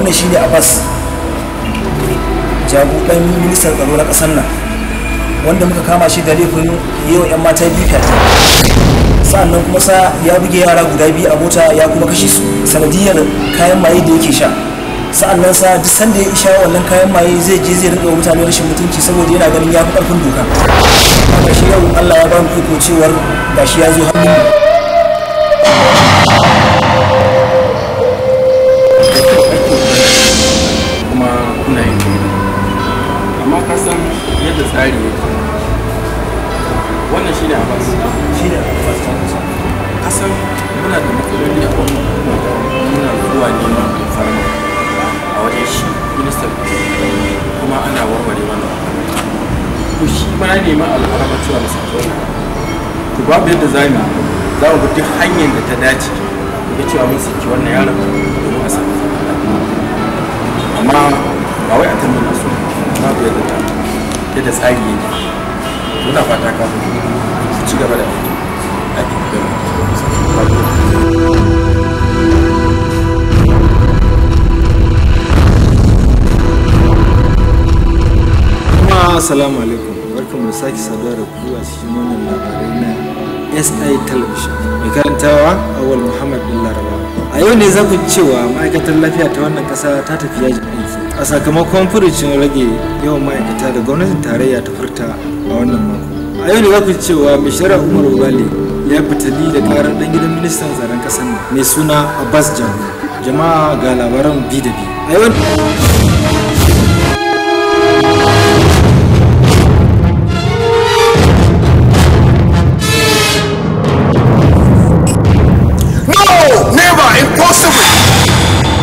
wannan shine abbas jagoran ministan tsaro na ƙasar nan wanda muka kama shi da laifin yau 'yan mata biyu fyaɗe sa'annan kuma sa ya buge yara guda biyu a mota ya kuma kashe su sanadiyar kayan maye da yake sha sa'annan sa duk sanda ya sha wannan kayan maye zai je zai rinka mutane rashin mutunci saboda yana ganin ya fi ƙarfin doka haka shi yau Allah ya ba mu iko cewar gashi ya zo hannun mu kuma kuna yin daidai amma ka san yadda tsari yake wannan shine abbas shine abbas ka san muna da matsaloli a wannan hukuma muna zuwa neman alfarma a wajen shi ministan kuma ana warware wannan to shi ma ya nemi alfarma cewa masa to babu yadda za mu yi. za mu bi duk hanyar da ta dace da cewa mun saki wannan yaron domin a samu zaman lafiya amma ba wai a tambana su babu yadda ta yadda tsari yake muna fata ka su ci gaba da aiki da kuma assalamu alaikum barkan mu sake saduwa da ku a cikin wannan labarai na SI television mai karantawa awal muhammad bin laraba a yau ne za ku ji cewa ma'aikatar lafiya ta wannan kasa ta tafi yajin aiki a sakamakon furucin rage yawan ma'aikata da gwamnatin tarayya ta furta a wannan mako a yau ne za ku ji cewa mai shari'a umar ubali ya fitali da karar dan gidan ministan tsaron kasar nan mai suna abbas jamu jama'a ga labaran bi da bi a yau No, never, impossible.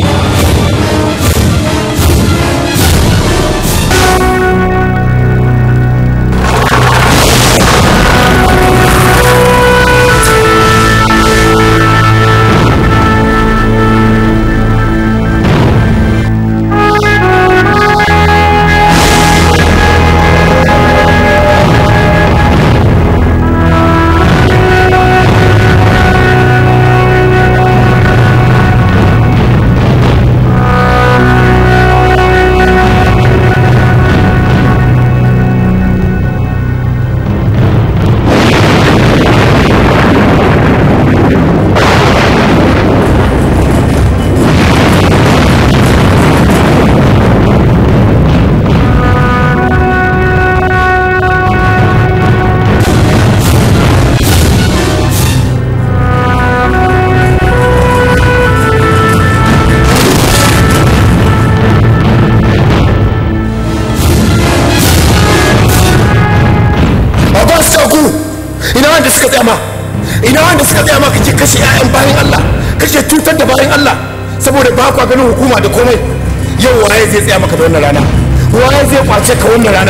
Baban saku ina wanda suka tsaya ma ina wanda suka tsaya ma kake kashe 'ya'yan bayan Allah kake cutar da bayan Allah saboda ba kwa ganin hukuma da komai yau waye zai tsaya maka da wannan rana waye zai kwace ka wannan rana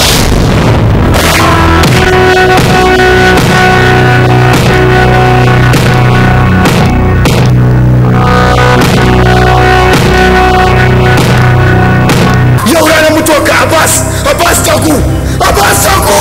yau ranar mutuwar ka Abbas Abbas Taku Abbas Taku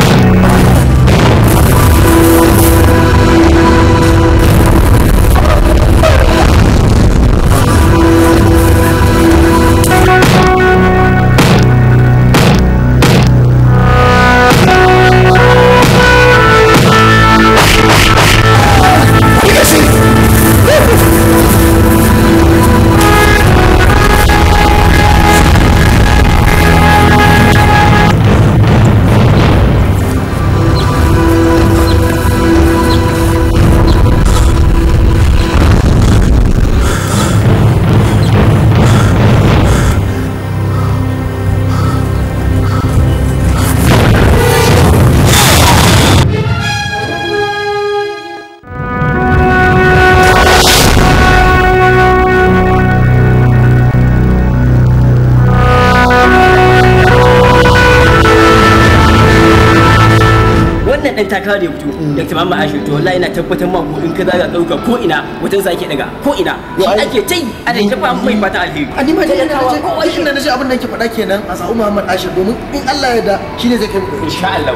wannan dan takara da ya fito Dr. Muhammad Ashir to wallahi ina tabbatar ma ko in ka zaga dauka ko ina wutan sa ake daga ko ina shi ake tai ana ta fa mai fata alheri a ni ma dai Talakawa na kowa ce shi inda na ce abin da yake faɗa kenan a sa'u Muhammad Ashir domin in Allah ya da shine zai kai mu gari. insha Allah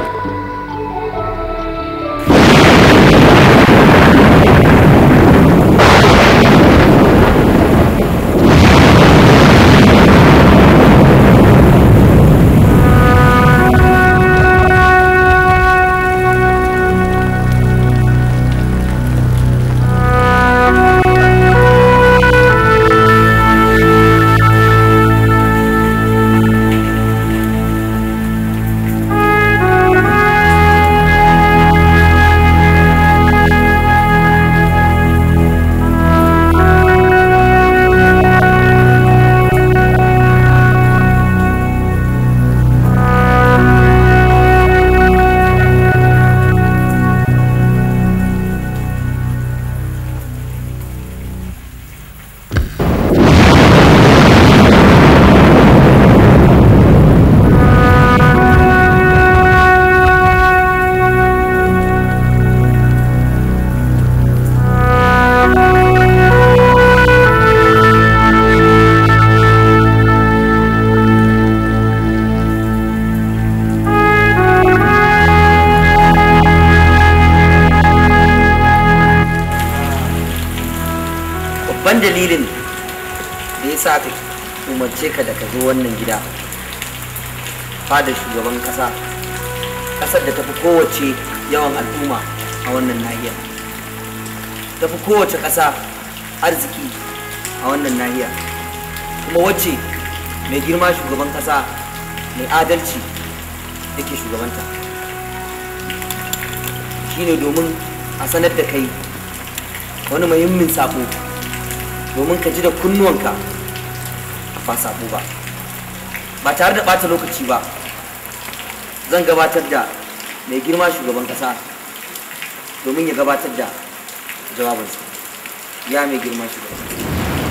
yasa aka umarce ka da ka zo wannan gida fadar shugaban kasa kasar da tafi kowace yawan al'umma a wannan nahiyar tafi kowace kasa arziki a wannan nahiyar kuma wacce mai girma shugaban kasa mai adalci yake shugabanta shine domin a sanar da kai wani muhimmin sabo domin ka ji da kunnuwanka ba sabo ba ba tare da ɓata lokaci ba zan gabatar da mai girma shugaban kasa domin ya gabatar da jawabinsa ya mai girma shugaban kasa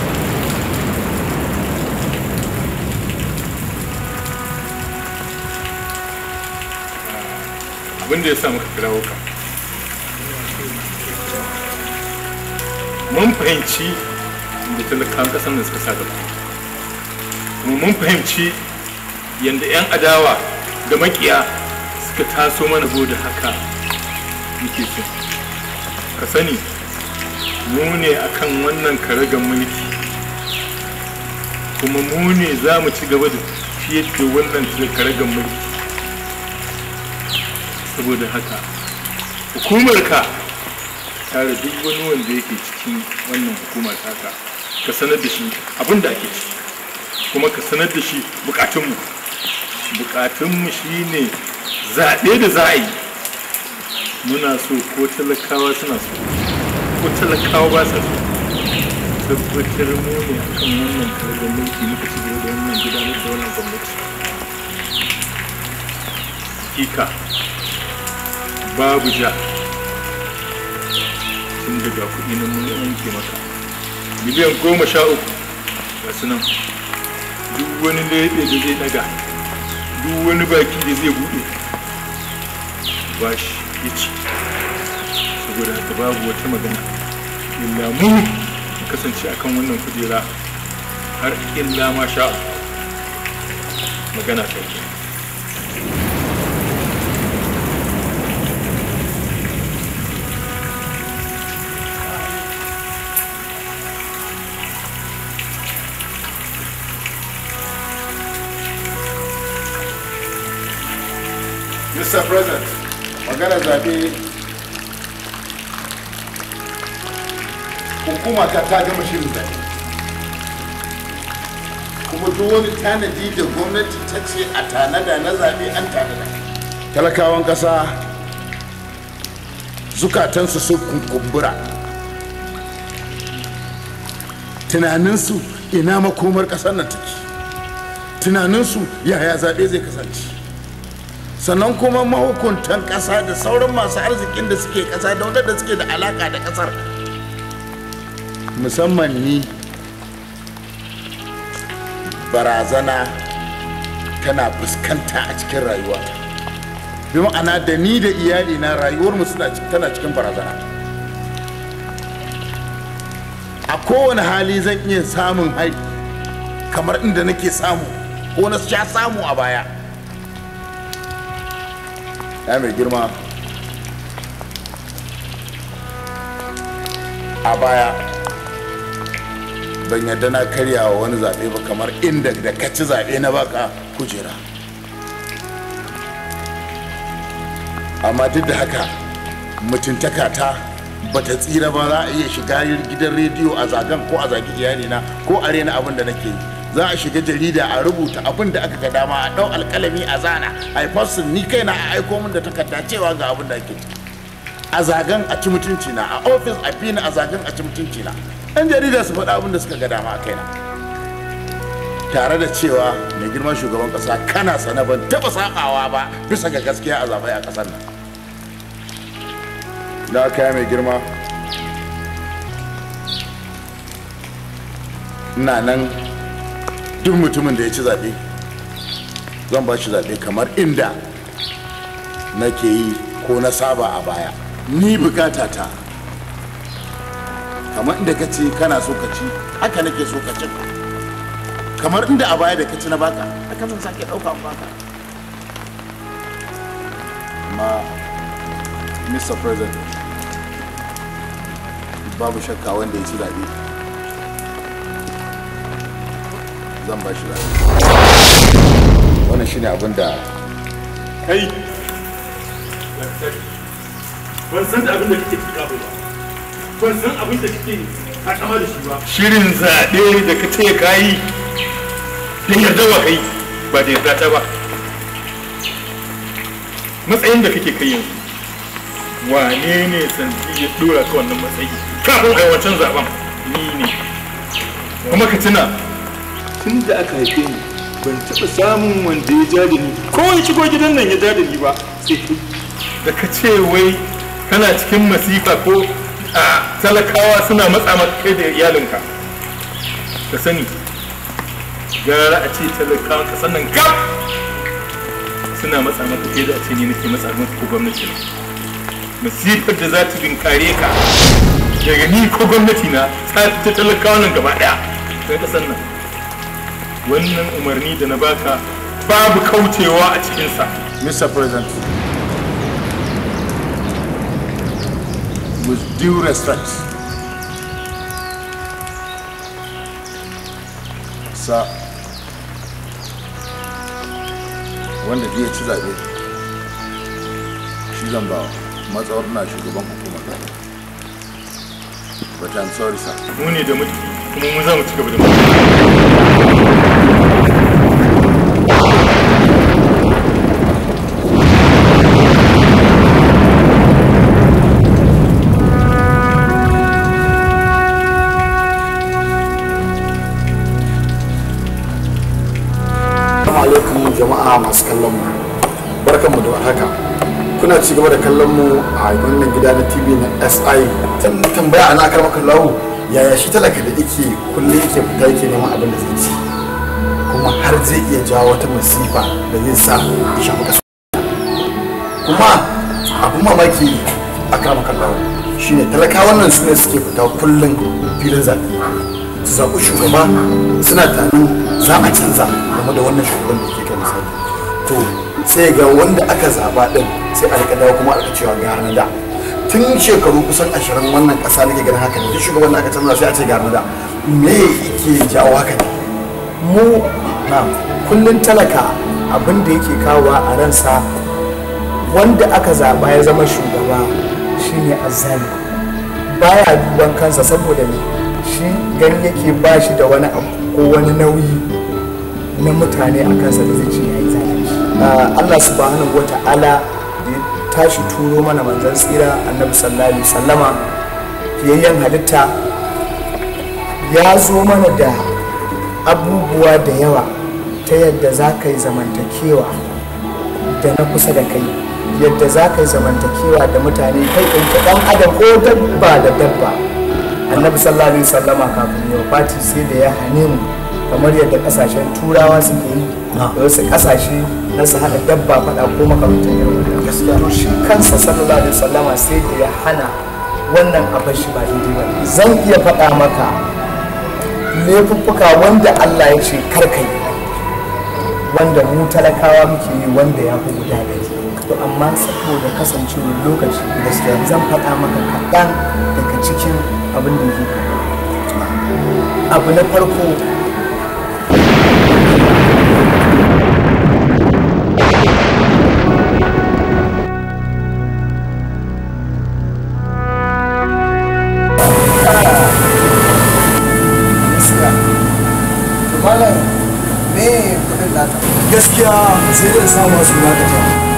abin da ya sa muka kirawo ka mun fahimci da talakan kasan da suka sa gaba kuma mun fahimci yadda 'yan adawa da makiya suka taso mana da haka muke so ka sani mu ne akan wannan karagar mulki kuma mu ne za mu ci gaba da fiye da wannan karagar mulki saboda haka hukumar ka tare duk wani wanda yake cikin wannan hukuma taka ka sanar da shi abin da ake ci kuma ka sanar da shi bukatunmu bukatunmu shine zaɓe da za a yi muna so ko talakawa suna so ko talakawa ba sa so tabbatar mu ne akan wannan karɓar mulki muka ci gaba da wannan gudanar da wannan gwamnati hakika babu ja tun daga kuɗi na mun yanke maka miliyan goma sha uku ga su nan duk wani leɓe da zai ɗaga duk wani baki da zai buɗe ba shi ya ci saboda haka babu wata magana illa mu kasance akan wannan kujera har illa ma sha magana ta Mr. President, magana zaɓe hukuma ta ta gama shirin zaɓe. Kuma duk wani tanadi da gwamnati ta ce a tanada na zaɓe an tanada. Talakawan ƙasa zukatansu sun kumbura. Tunaninsu ina makomar ƙasar nan take. Tunaninsu yaya zaɓe zai kasance. sannan kuma mahukuntan ƙasa da sauran masu arzikin da suke ƙasa da wadanda suke da alaƙa da ƙasar musamman ni barazana tana fuskanta a cikin rayuwata bi ma'ana da ni da iyalina rayuwarmu suna tana cikin barazana a kowane hali zan iya samun hari kamar inda nake samu ko na sha samu a baya ya mai girma a baya ban yadda na karya wa wani zaɓe ba kamar inda da ka ci zaɓe na baka kujera amma duk da haka mutuntaka ta bata tsira ba za a iya shiga gidan rediyo a zagan ko a zagi iyalina ko a rena abin da nake yi za a shiga jarida a rubuta abin da aka ga dama a ɗau alkalami a zana a yi ni kaina a aiko min da takarda cewa ga abin da ake a zagan a ci mutunci na a ofis a fina a zagan a ci mutunci na ɗan jarida su faɗa abin da suka ga dama a kaina tare da cewa mai girman shugaban ƙasa kana sana ban taɓa saɓawa ba bisa ga gaskiya a zaɓe a ƙasar nan da kaya mai girma ina nan duk mutumin da ya ci zaɓe zan ba shi zaɓe kamar inda nake yi ko na saba a baya ni bukata ta kamar inda ka ce kana so ka ci haka nake so ka ci kamar inda a baya da ka ci na baka haka zan sake ɗauka baka amma mr president babu shakka wanda ya ci zaɓe zan ba shi lafiya wannan shine abin da kai ban san da abin da kake tuka ba ban san abin da kake takama da shi ba shirin zaɓe da ka ce ka yi da yarda wa kai ba da yarda ta ba matsayin da kake kai yanzu wane ne santi ya dora ka wannan matsayi kafin a wancan zaben ni ne kuma ka tuna tun da aka haife ni ban taɓa samun wanda ya ja da ni ko ya shigo gidan nan ya ja da ni ba sai kai da ka ce wai kana cikin masifa ko a talakawa suna matsa maka kai da iyalinka ka sani gara a ce talakawan ka sannan gab suna matsa maka kai da a ce ni nake matsa maka ko gwamnati na masifar da za ta binkare ka daga ni ko gwamnati na ta ta talakawa nan gaba daya sai ka sannan wannan umarni da na baka babu kaucewa a cikinsa Mr. President with due respect sa wanda ya ci zaɓe shi zan ba matsawar na shugaban hukumar zaɓe but I'm sorry sir mu ne da mulki kuma mu za mu ci gaba da mulki Assalamu alaikum jama'a masu kallon mu. Barkanmu da warhaka. Kuna ci gaba da kallon mu a wannan gida na TV na SI. Tan tambaya ana karma kallahu yaya shi talaka da yake kullum yake fita yake neman abin da zai ci. Kuma har zai iya jawo wata masifa da zai sa ya shafi kasa. Kuma abin mamaki a karma kallahu shine talakawan nan su ne suke fita kullum filin zaɓe. su zaɓi shugaba suna tunanin za a canza game da wannan shugaban da ke kan misali to sai ga wanda aka zaɓa ɗin sai a rika dawo kuma a rika cewa ga na da tun shekaru kusan ashirin wannan ƙasa nake ganin haka ne duk shugaban da aka canza sai a ce ga na da me yake jawo haka ne mu na kullun talaka abin da yake kawowa a ransa wanda aka zaɓa ya zama shugaba shine azzali baya duban kansa saboda ne shi gani yake ba shi da wani abu ko wani nauyi na mutane a kansa da zai ce ya yi zalunci Allah subhanahu wa ta'ala da ya tashi turo mana manzon tsira annabi sallallahu alaihi sallama fiyayyen halitta ya zo mana da abubuwa da yawa ta yadda za ka yi zamantakewa da na kusa da kai yadda za ka yi zamantakewa da mutane kai ɗauke ɗan adam ko dabba da dabba annabi sallallahu alaihi sallama kafin yau fati sai da ya hane mu kamar yadda kasashen turawa suke yi da wasu kasashe na su hada dabba faɗa ko makamantan irin wannan gaskiya to shi kansa sallallahu alaihi sallama sai da ya hana wannan abin shi ba daidai ba zan iya faɗa maka laifuffuka wanda Allah ya ce karkai wanda mu talakawa muke yi wanda ya fi guda ɗari to amma saboda kasancewar lokaci gaskiya zan faɗa maka kaɗan daga cikin abin da yake abu na farko gaskiya sai zai samu wasu lakata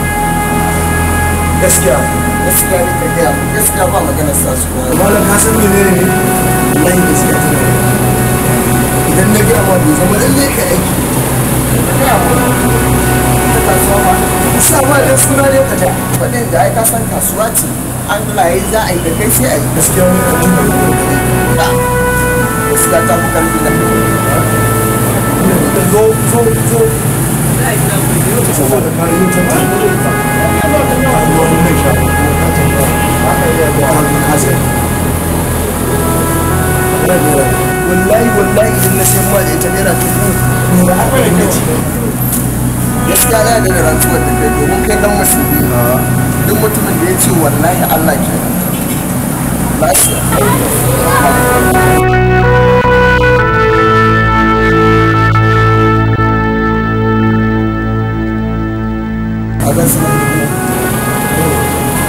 gaskiya gaskiya ne ka gaya gaskiya ba maganar sa su kuma da ka san menene ne wallahi gaskiya ta idan na gaya ma bai zama lalle ka aiki sa ba da suna ne ka ta faɗin da ai ka san kasuwa ce an laye za a yi da kai sai a yi gaskiya wani kajin da gaskiya ta fi karfi da zo zo zo saboda kayan wallahi wallahi idan na sayan ma da ita naira dubu nura arba'in da ce gaskiya na da rantsuwar da kai domin kai dan musulmi duk mutumin da ya ce wallahi Allah ke lafiya zan sanar da ku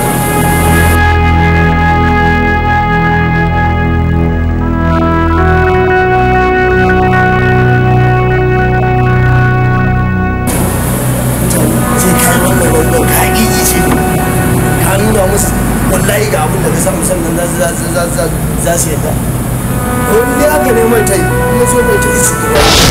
sai ka yi wannan wannan ka haƙiƙi ce ka nuna musu wallahi ga abin da ka samu sannan za su za su za su za su yadda wani dai aka neman ta yi ya zo mai ta yi su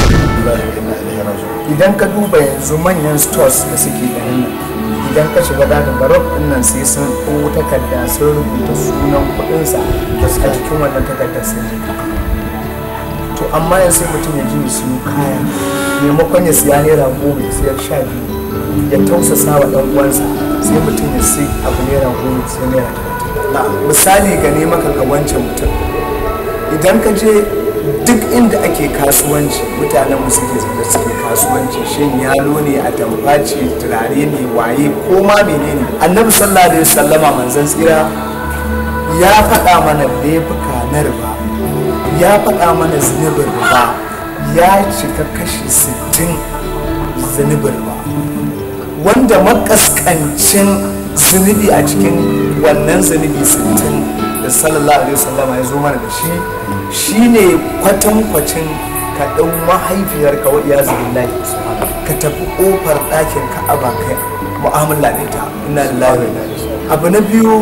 idan ka duba yanzu manyan stores da suke garin nan idan ka shiga da barok din nan sai sun ɗau takarda sun rubuta sunan kuɗinsa a cikin wannan takardar sun yi to amma yanzu sai mutum ya ji ya siyo kaya maimakon ya siya naira goma ya siyar sha biyu ya tausasa wa ɗan uwansa sai mutum ya sai abu naira goma ya siyar naira talatin misali ga ne maka ga wancan mutum idan ka je duk inda ake kasuwanci mutanen mu suke zaune suke kasuwanci shin yalo ne a tamfaci turare ne waye ko ma menene annabi sallallahu alaihi wasallama manzon tsira ya faɗa mana laifuka na riba ya faɗa mana zunubin riba ya cika kashi 60 zunubin riba wanda makaskancin zunubi a cikin wannan zunubi 60 da sallallahu alaihi wasallam ya zo mana da shi shine kwatankwacin ka ɗau mahaifiyarka wa iya zubillahi ka tafi ƙofar ɗakin ka'aba kai mu'amala da ita ina lillahi wa inna ilaihi abu na biyu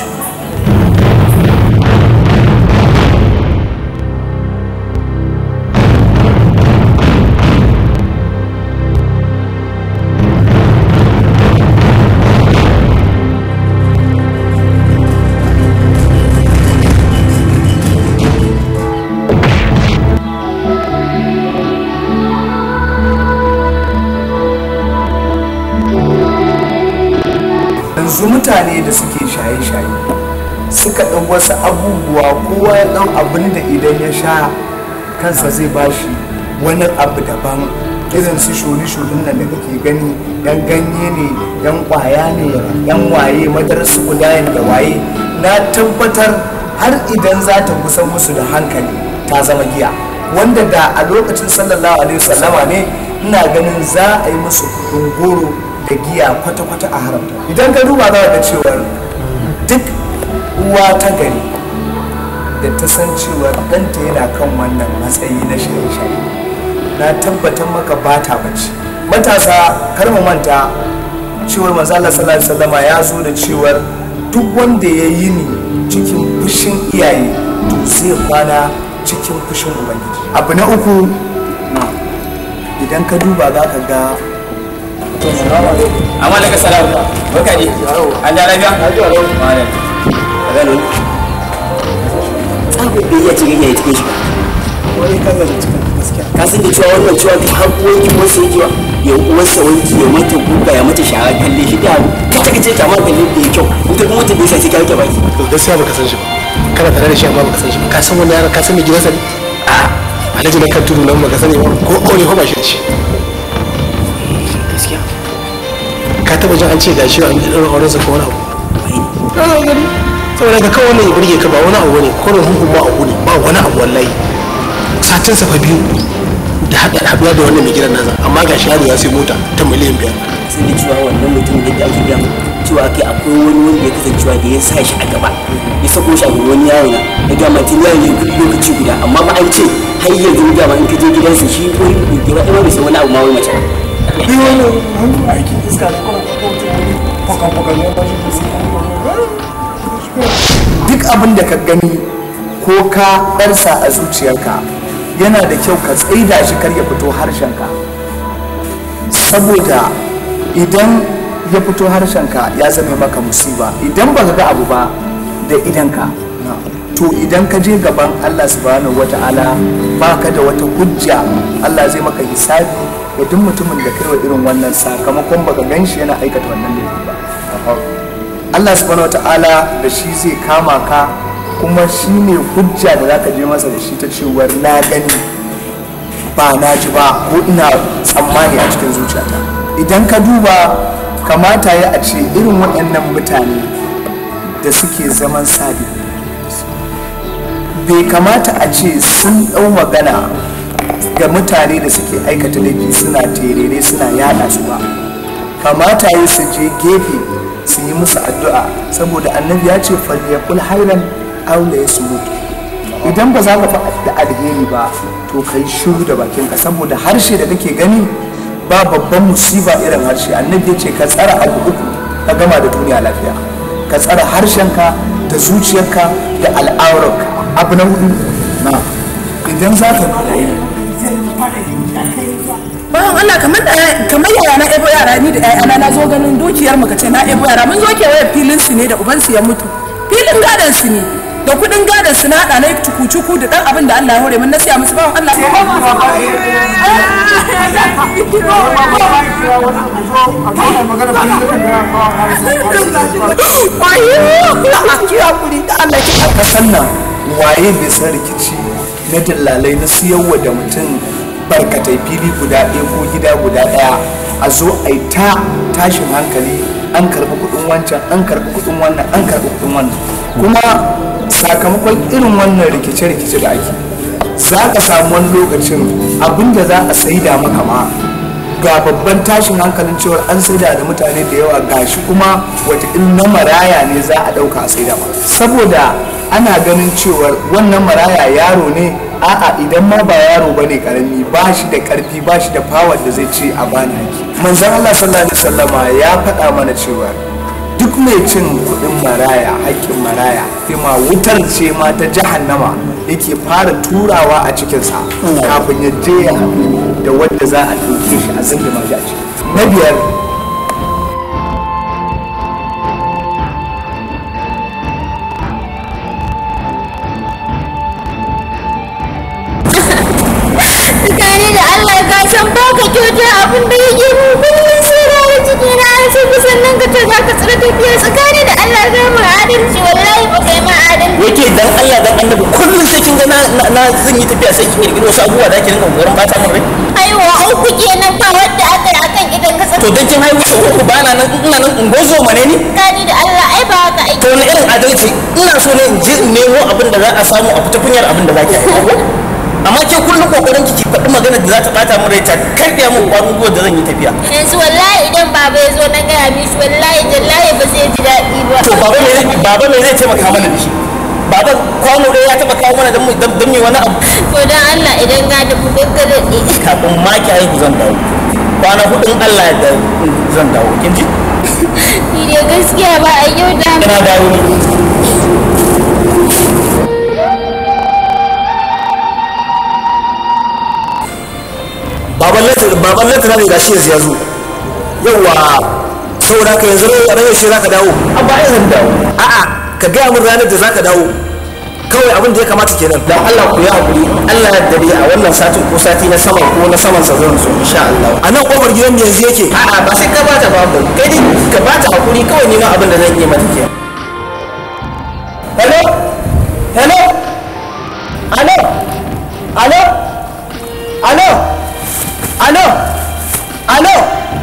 yanzu mutane da suke shaye-shaye suka ɗau wasu abubuwa kowa ya ɗau abin da idan ya sha kansa zai bashi wani abu daban irin su shuri-shurin nan da kake gani yan ganye ne yan kwaya ne yan waye madarar su kudayen da waye na tabbatar har idan za ta kusa musu da hankali ta zama giya wanda da a lokacin sallallahu alaihi wasallama ne ina ganin za a yi musu kudin goro da giya kwata-kwata a haramta idan ka duba za ga cewar duk uwa ta gari da ta san cewar ɗanta yana kan wannan matsayi na shaye-shaye na tabbatar maka ba ta bacci matasa kar mu manta cewar manzala sallallahu alaihi wasallama ya zo da cewar duk wanda ya yi ni cikin fushin iyaye to zai kwana cikin fushin ubangiji abu na uku idan ka duba za ka ga amma daga salamu barka ne an da lafiya malam ka gano tsago bai iya cikin ya cikin shi wani kan da cikin gaskiya ka san da cewa wannan cewa duk har uwanki wasu yake wa ya uwarsa wanki ya mata guga ya mata shara kalle shi da kace kace ta ma kalle da ya kyau ita kuma ta bisa sai ka rike baki to gaskiya baka san shi ba kana tare da shi amma baka san shi ba ka san wannan yaran ka san me gidansa ne a alhaji na kan tudu nan baka sani ba ko aure ko ba shi da shi gaskiya ka taba jin an ce gashi an yi ɗaurin aurensa ko wani abu ana gani saboda ka kawo wannan ya burge ka ba wani abu ne ko da hukun ba abu ne ba wani abu wallahi satin sa fa biyu da haɗa haɗuwa da wannan mai gidan nasa amma ga shi yaro ya sai mota ta miliyan biyar sai da cewa wannan mutum da ake gaya mu cewa kai akwai wani wanda ya kasancewa da ya sa shi a gaba ya sako shi a gaban wani yaro na ya gama tun yaro ne duk lokaci guda amma ba an ce har yanzu gama in ka je gidansa shi ko gaba ɗaya bai san wani abu ma wai mace ba biyu wani aikin iska da kuma kwakwakwakwakwa ne ba shi da su duk abin da ka gani ko ka ɗarsa a zuciyarka yana da kyau ka tsaida shi kar ya fito harshenka saboda idan ya fito harshenka ya zama maka musiba idan ba ka ga abu ba da idanka to idan ka je gaban Allah subhanahu wata'ala ba ka da wata hujja Allah zai maka hisabi da duk mutumin da kai wa irin wannan sakamakon baka gan shi yana aikata wannan laifi ba Allah subhanahu wata'ala da shi zai kama ka kuma shi ne hujja da za ka je masa da shi ta cewar na gani ba na ji ba ko ina tsammani a cikin zuciyata idan ka duba kamata ya a ce irin waɗannan mutane da suke zaman sabi bai kamata a ce sun ɗau magana ga mutane da suke aikata laifi suna terere suna yada su ba kamata yi su je gefe su yi musu addu'a saboda annabi ya ce falyakul hairan aula ya sumutu idan ba za ka faɗa alheri ba to ka yi shiru da bakinka saboda harshe da kake gani ba babban musiba irin harshe annabi ya ce ka tsara abu uku ka gama da duniya lafiya ka tsara harshenka da zuciyarka da al'aurarka abu na hudu na idan za ka bayan Allah kamar da kamar yaya na ebo yara ni da ƴaƴana na zo ganin dukiyar mu kace na ebo yara mun zo kewaye filin su ne da uban su ya mutu filin gadon su ne da kudin gadon su na hada na cuku-cuku da dan abin da Allah ya hore mun na siya musu bawan Allah a kasan nan waye bai san rikici na dillalai na siyarwa da mutum barkatai fili guda ɗaya ko gida guda ɗaya a zo a yi ta tashin hankali an karɓi kuɗin wancan an karɓi kuɗin wannan an karɓi kuɗin wannan kuma sakamakon irin wannan rikice-rikice da ake za ka samu wani lokacin abinda za a saida maka ma ga babban tashin hankalin cewar an saida da mutane da yawa gashi kuma wata na maraya ne za a ɗauka a saida ma saboda ana ganin cewar wannan maraya yaro ne a'a idan ma ba yaro ba ne karami ba shi da karfi ba shi da power da zai ce a bani haki manzon Allah sallallahu alaihi wasallama ya faɗa mana cewa duk mai cin kuɗin maraya haƙƙin maraya ma wutar ce ma ta jahannama yake fara turawa a cikinsa kafin ya je ya haɗu da wanda za a ɗauke shi a zindima shi a ciki na biyar Tsakani da Allah ka san ba ka kyauta abin da yake mu kullum sai da ya ciki na an sai kusan nan ka ce za ka tsira tafiya tsakani da Allah za mu adalci wallahi ba kai ma adalci. yake dan Allah dan annabi kullum sai kin ga na na zan yi tafiya sai kin kirkiro wasu abubuwa da ake rinka kokarin bata min rai Aiwa uku kenan ba wanda aka yi akan idan ka to dan kin haihu sau uku bana nan ina nan in gozo mane ni Tsakani da Allah ai ba haka aiki. to wani irin adalci ina so ne in je in nemo abin da za a samu a fita kunyar abin da za ki aika amma ke kullum kokarin ki ki faɗi magana da za ta bata min rai ta karɓe min ƙwarin gwiwa da zan yi tafiya Yanzu wallahi idan baba ya zo na gaya mishi wallahi jallahi ba zai ji daɗi ba. to baba me zai baba me zai taimaka mana da shi baba kwano ɗaya ya taɓa kawo mana don mu- don don me wani abu To dan Allah idan ga da ku gaggare kafin ma ki haihu zan dawo kwana hudun Allah da zan dawo kin ji Ni dai gaskiya ba a yau da ina dawo ne baban latin baban latin ne gashi yanzu ya zo yawa saboda haka yanzu ne ranar shi zaka dawo a bayan zan dawo a'a ka gaya min ranar da zaka dawo kawai abin da ya kamata kenan dan Allah ku yi hakuri Allah ya dare a wannan satin ko sati na sama ko na saman sa zan zo insha Allah a nan kofar gidan mu yanzu yake a'a ba sai ka bata babu kai dai ka bata hakuri kawai ni ma abin da zan yi mata kenan hello hello alo alo alo alo alo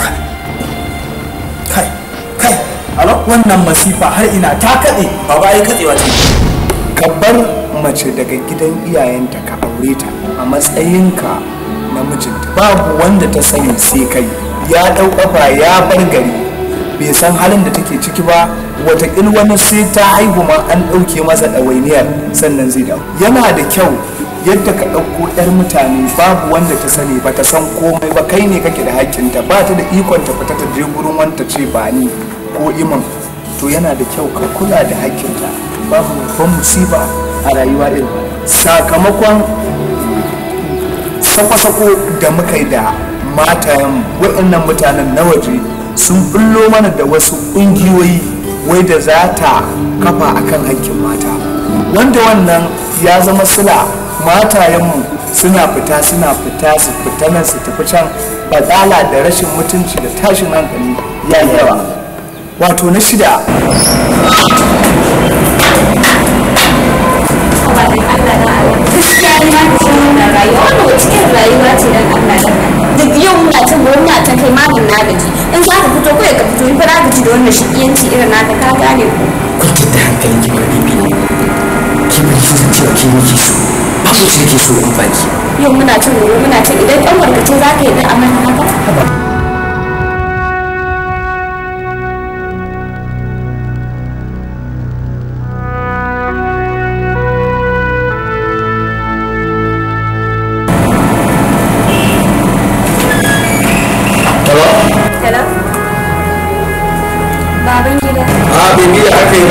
kai kai alo wannan masifa har ina ta kaɗe baba ai katsewa ce ka bar mace daga gidan iyayenta ka aure ta a matsayinka na mijinta babu wanda ta sani sai kai ya ɗau ƙafa ya bar gari bai san halin da take ciki ba watakil wani sai ta haihu ma an ɗauke masa ɗawainiyar sannan zai dawo yana da kyau yadda ka ɗauko 'yar mutane babu wanda ta sani ba ta san komai ba kai ne kake da hakkinta ba ta da ikon ta fita ta je gurin wanta ce ba ni ko iman to yana da kyau ka kula da hakkinta babu babban musiba a rayuwa ɗin sakamakon sako-sako da muka yi da matayen waɗannan mutanen na waje sun bullo mana da wasu ƙungiyoyi wai da za ta kafa akan hakkin mata wanda wannan ya zama sila matayenmu suna fita suna fita su fita nan su tafi can batsala da rashin mutunci da tashin hankali ya yi yawa wato na shida gaskiya ni ma ta wannan rayuwa wannan wace irin rayuwa ce dan Allah da duk yau muna ta gobe muna ta kai mamin na gaji in za ka fito kawai ka fito in fara gaji da wannan shiƙiyanci irin naka ka gane ko kwantar da hankalin ki ba bibi ne ki bari su san cewa ki nake so ba su ce ke so in baki yau muna ta gobe muna ta idan ɗan warkace za ka yi da amana haka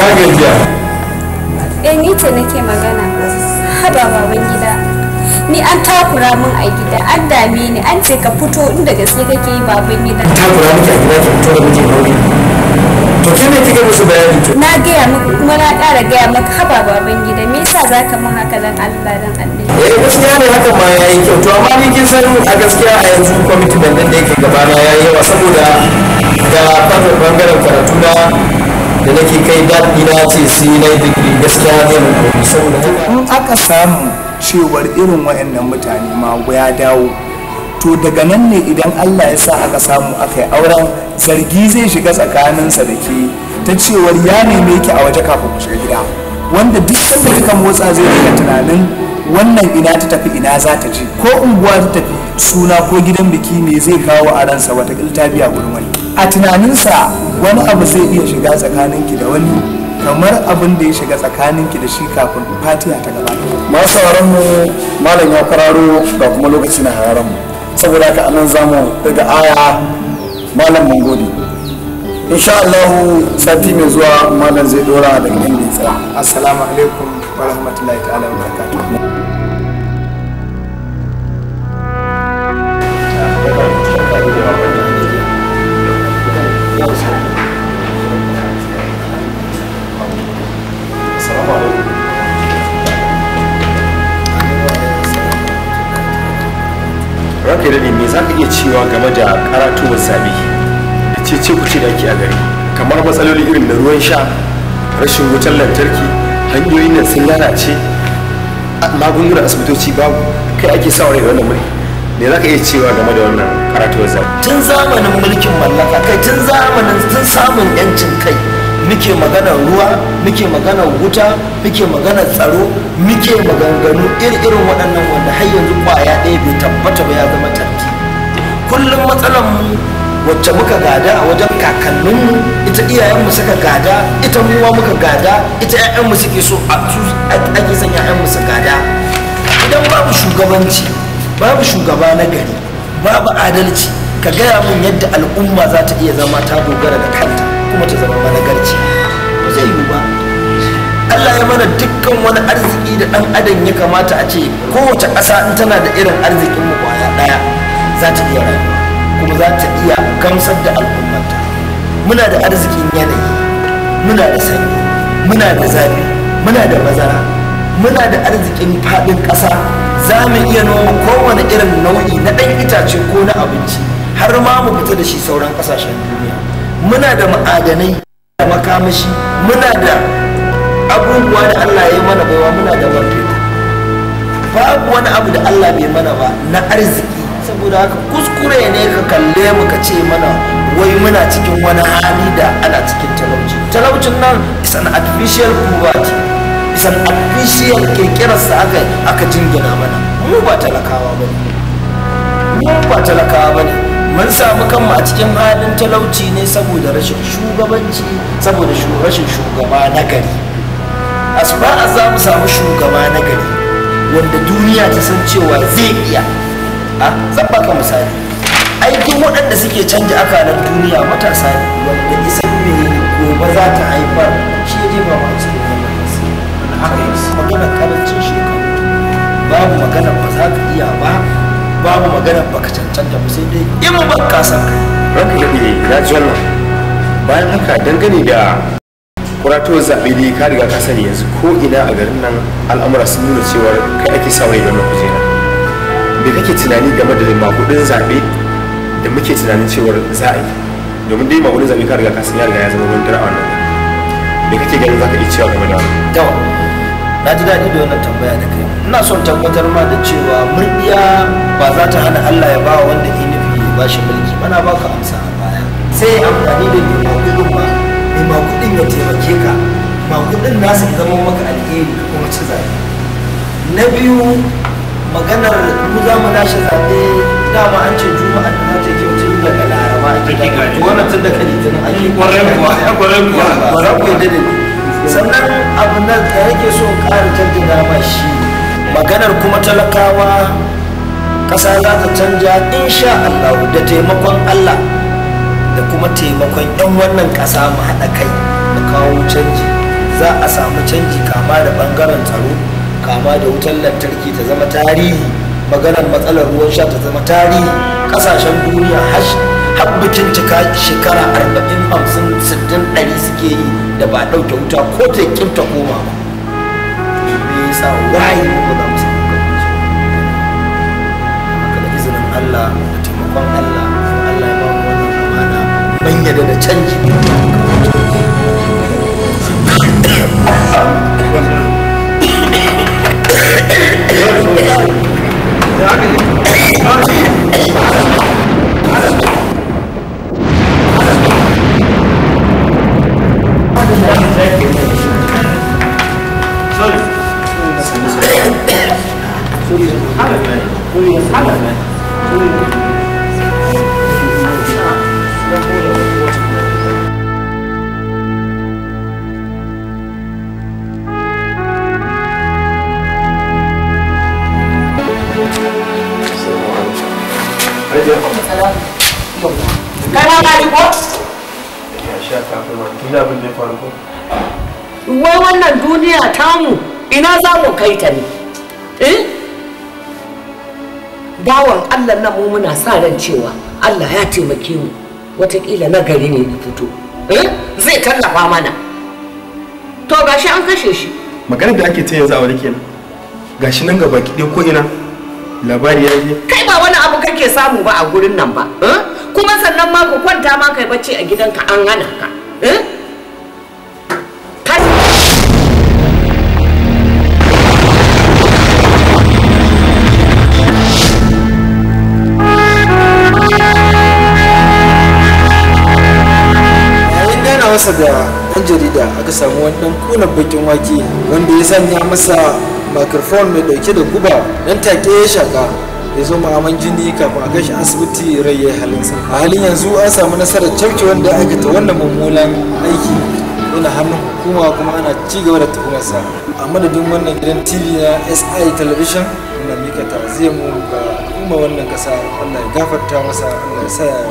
ina gajiya eh ni ce nake magana haba baban gida ni an takura min a gida an dame ni an ce ka fito inda gaske kake yi baban gida takura miki a gida ki fito da mijin aure to ke ne kika musu bayani to na gaya maka kuma na ƙara gaya maka haba baban gida me yasa zaka min haka dan Allah dan Allah eh gaskiya ne hakan ma yayi kyau to amma ni kin san a gaskiya a yanzu commitment din da yake gabana yayi yawa saboda da fatan bangaren karatu na da nake kai daɗi na ce sai na yi digiri gaskiya ne mun koyi saboda haka in aka samu cewar irin waɗannan mutane ma ya dawo to daga nan ne idan allah ya sa aka samu aka yi auren zargi zai shiga tsakaninsa da ke ta cewar ya neme ki a waje kafin ku shiga gida wanda duk sanda kika motsa zai daga tunanin wannan ina ta tafi ina za ta je ko unguwa ta tafi suna ko gidan biki me zai kawo a ransa wata ta biya gurin wani a tunaninsa wani abu zai iya shiga tsakaninki da wani kamar abin da ya shiga tsakaninki da shi kafin fatiha ta gabata masu sauran mu malam ya kwararo ga kuma lokaci na hararan mu saboda haka anan zamu daga aya malam mun gode insha Allah sati mai zuwa malam zai dora daga inda ya tsaya assalamu alaikum wa rahmatullahi ta'ala wa barakatuh ranka da me za ka iya cewa game da karatuwar zabe da ce ce kuce da ake a gari kamar matsaloli irin na ruwan sha rashin wutar lantarki hanyoyin nan sun lalace magungunan asibitoci babu kai ake sa rai wannan mulki me za ka iya cewa game da wannan karatuwar zabe tun zamanin mulkin mallaka kai tun zamanin tun samun yancin kai muke maganar ruwa muke maganar wuta muke maganar tsaro muke maganganu irin waɗannan wanda har yanzu kwaya ɗaya bai tabbata ba ya zama tarki kullum matsalar mu wacce muka gada a wajen kakanninmu ita iyayenmu suka gada ita muwa muka gada ita 'ya'yanmu suke so ake son 'ya'yanmu su gada idan babu shugabanci babu shugaba na gari babu adalci ka gaya min yadda al'umma za ta iya zama ta dogara da kanta kuma ta zama managarci ba zai yiwu ba Allah ya mana dukkan wani arziki da ɗan adam ya kamata a ce kowace ƙasa in tana da irin arzikin mu kwaya ɗaya za ta iya rayuwa kuma za ta iya gamsar da al'ummata muna da arzikin yanayi muna da sanyi muna da zafi muna da bazara muna da arzikin faɗin ƙasa za mu iya noma kowane irin nau'i na ɗan itace ko na abinci har ma mu fita da shi sauran ƙasashen duniya muna da ma'adanai da makamashi muna da abubuwa da Allah ya yi mana baiwa muna da man fetur babu wani abu da Allah bai mana ba na arziki saboda haka kuskure ne ka kalle mu ka ce mana wai muna cikin wani hali da ana cikin talauci talaucin nan is an artificial poverty is an artificial kirkirarsa aka aka jingina mana mu ba talakawa ba mu ba talakawa ba ne mun samu kanmu a cikin halin talauci ne saboda rashin shugabanci saboda rashin shugaba na gari as far as za mu samu shugaba na gari wanda duniya ta san cewa zai iya a zan baka misali aikin waɗanda suke canja akalar duniya matasa ne wanda isan me gobe za ta haifar shi ya jefa ma cikin wannan nasi haka yi magana karancin shekaru babu magana ba za ka iya ba babu magana baka cancanta ba sai dai in ba ka san kai ranka daɗe na ji wannan bayan haka dangane da kuratuwar zaɓe dai ka riga ka sani yanzu ko ina a garin nan al'amura sun nuna cewar kai ake sa rai wannan kujera me kake tunani game da makudin zaɓe da muke tunanin cewar za a yi domin dai makudin zaɓe ka riga ka sani ya riga ya zama wani dara a wannan me kake ganin za ka iya cewa game da wannan yawa na ji daɗi da wannan tambaya da kai ina son tabbatar ma da cewa murɗiya ba za ta hana Allah ya ba wanda ya nufi ya ba shi mulki bana ba ka amsa a baya sai amfani da mai makudin ma mai makudin ya taimake ka makudin nasu ya zama maka alheri ka kuma ci zaɓe na biyu maganar mu za mu lashe zaɓe dama an ce juma'a da za ta yi tun daga laraba ake daga to wannan tun daga litinin ake kwarai kuwa kwarai kuwa kwarai kuwa da sannan abu na da yake so ƙara jaddada ma shi maganar kuma talakawa ƙasa za ta canja insha Allah da taimakon Allah da kuma taimakon 'yan wannan ƙasa mu haɗa kai mu kawo canji za a samu canji kama da bangaren tsaro kama da wutar lantarki ta zama tarihi maganar matsalar ruwan sha ta zama tarihi kasashen duniya har bikin cika shekara 40 50 60 100 suke yi da ba ɗauke wuta ko ta kimta koma ba me yasa wayi mu ba za mu samu haka da izinin Allah da taimakon Allah Allah ya ba mu wannan amana ban yadda da canji kana gari ko wai wannan duniya tamu ina za mu kai ta ne eh bawan allah nan mu muna sa ran cewa allah ya taimake mu watakila na gari ne ya fito eh zai tallafa mana to gashi an kashe shi maganar da ake ta yanzu a wani kenan gashi nan gaba ki ko ina labari ya je kai ba wani abu kake samu ba a gurin nan ba eh? kuma sannan ma ku kwanta ma kai bacci a gidanka an hana ka eh? Kai- yayin gana masa da ɗan jarida aka samu wani ɗan kuna bakin wake wanda ya sanya masa microphone mai ɗauke da guba dan take ya shaka ya zo ma'aman jini kafin a kai shi asibiti rai ya yi halinsa a halin yanzu an samu nasarar cafke wanda ya aikata wannan mummunan aiki yana hannun hukuma kuma ana ci gaba da tuhumarsa a madadin wannan gidan tv na si television muna mika ta'aziyar mu ga al'umma wannan kasa allah ya gafarta masa allah ya sa ya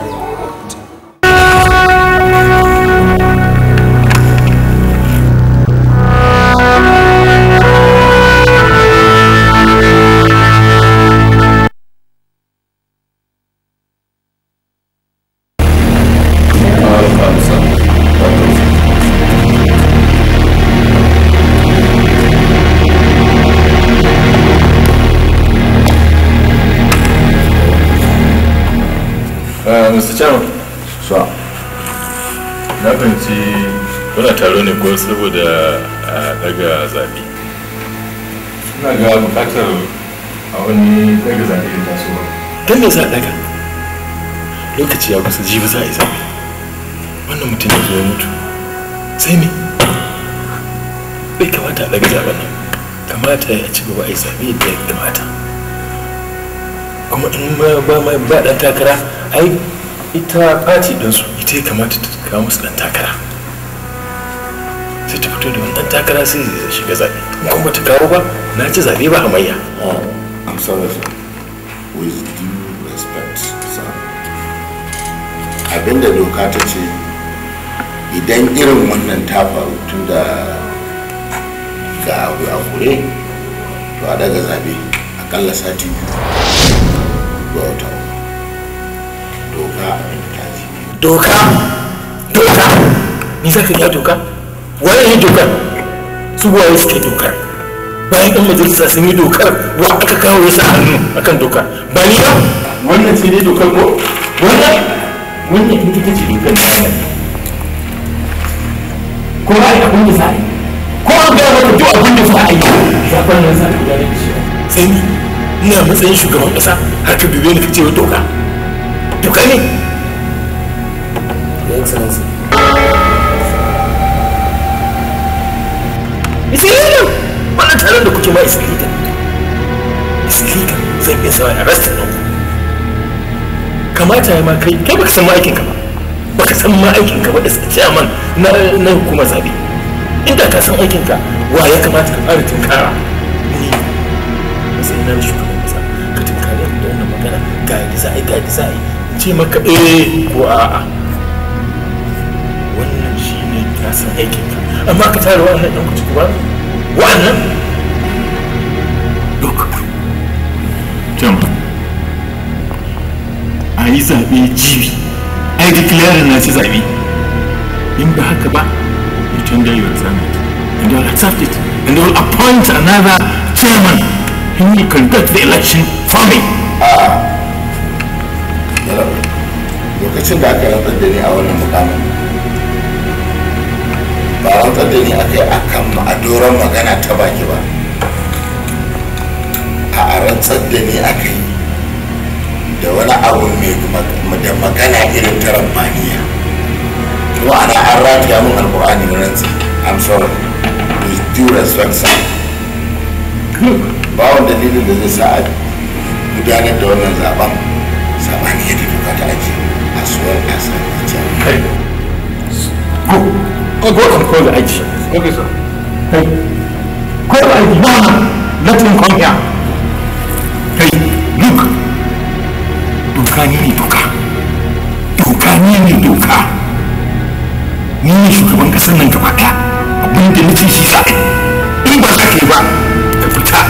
Mr. Chairman. Sure. Na fahimci kuna taro ne ko saboda a daga zaɓe. Ina ga bukatar a wani daga zaɓe da tasowa. don me za a daga lokaci ya kusa jibi za a yi zaɓe wannan mutum ya zo ya mutu sai me bai kamata a daga zaɓen nan kamata ya ci gaba a yi zaɓe yadda ya kamata kuma in ma ba ma ba ɗan takara ai ita fati ɗinsu ita ya kamata ta kawo musu ɗan takara sai ta fito da wani ɗan takara sai zai shiga zaɓe in kuma ta kawo ba na ci zaɓe ba hamayya I'm sorry, sir. With due respect, sir. Abinda doka ta ce idan irin wannan ta faru tun da ga abu a kure to a daga zabe akalla sati biyu ga wata uku. doka abin ta ce doka doka ni za ka ja doka waye yi dokar su waye suke dokar bayan yan majalisa sun yi dokar wa aka kawo ya sa hannu akan dokar ba ni ba wannan ce dai dokar ko wannan wannan in ita ce dokar da ya ko ba ai abin da za a yi ko an gaya maka duk abin da za a yi zafin nan za a gudanar da shi sai ni ina matsayin shugaban kasa har ka dube ni ka ce wa doka doka ne Your Excellency. Isilika! Wannan taron da kuke ma Isilika. Isilika zai iya sa a rasta nan. Kamata ya ma kai, kai baka san ma aikinka ba. Baka san ma aikinka ba da chairman na na hukumar zabe. Inda ka san aikinka, wa ya kamata ka fara tunkara? Ni sai na shugaban kasa ka tunkara da wannan magana ga yadda za a yi ga yadda za a yi. In ce maka eh ko a'a. Wannan shine na san aikin ka amma ka tare wa'annan ɗan kuci ba wa'annan look jama a yi zaɓe jibi a yi declaring na ci zaɓe in ba haka ba you tender your assignment and they will accept it and they will appoint another chairman who will conduct the election for me lokacin da aka rantsar da ni a wannan mukamin ba rantsar da ni aka yi akan a doron magana ta baki ba a rantsar da ni aka yi da wani abu mai da magana irin ta rabbaniya kuma ana an rataya mun alkur'ani na rantsi i'm sorry with due respect sir ba wani dalilin da zai sa a gudanar da wannan zaben sabani ya tafi ka ta aji as well as a Hey. Go. Go, go and call the IG. Okay, sir. Hey. Call the IG. No, no. Let him come here. Hey, look. Doka ni ne doka. Doka ni ne doka. Ni ne shugaban kasar nan gaba ɗaya. Abin da nace shi za a yi. In ba za ka yi ba, ka fita.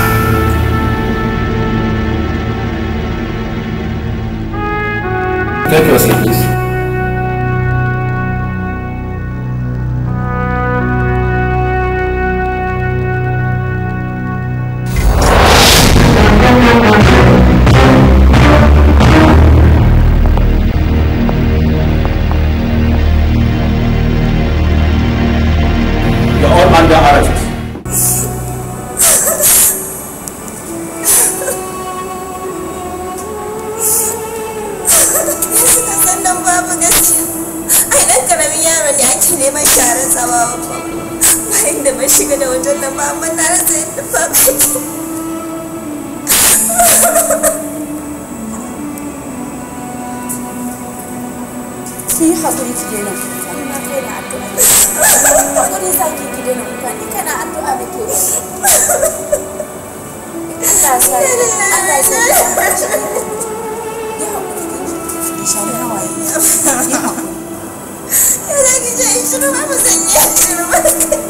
Take your seat, please. You're all under arrest. sannan babu gaskiya ai dan karamin yaro ne ake neman sharar sa babu bayan da ban shiga da wajen nan ba amma na rasa yadda babu yake ki yi haƙuri ki daina kuka ina kai na addu'a haƙuri za ki ki daina kuka ni kana addu'a da ke Allah sa ki Allah sa ki yi haƙuri ki shari hawaye yi haƙuri ya za ki je in shiru ba mu san yi shiru ba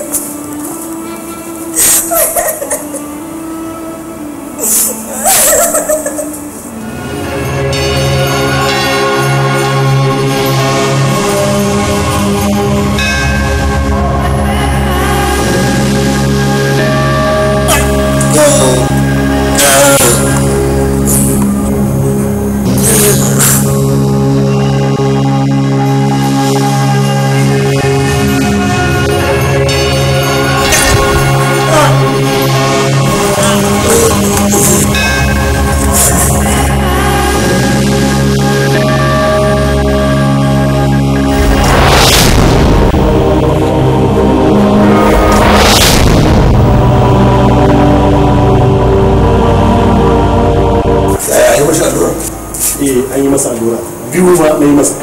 Yaya yi masa allura? eh an yi masa allura biyu ma na yi masa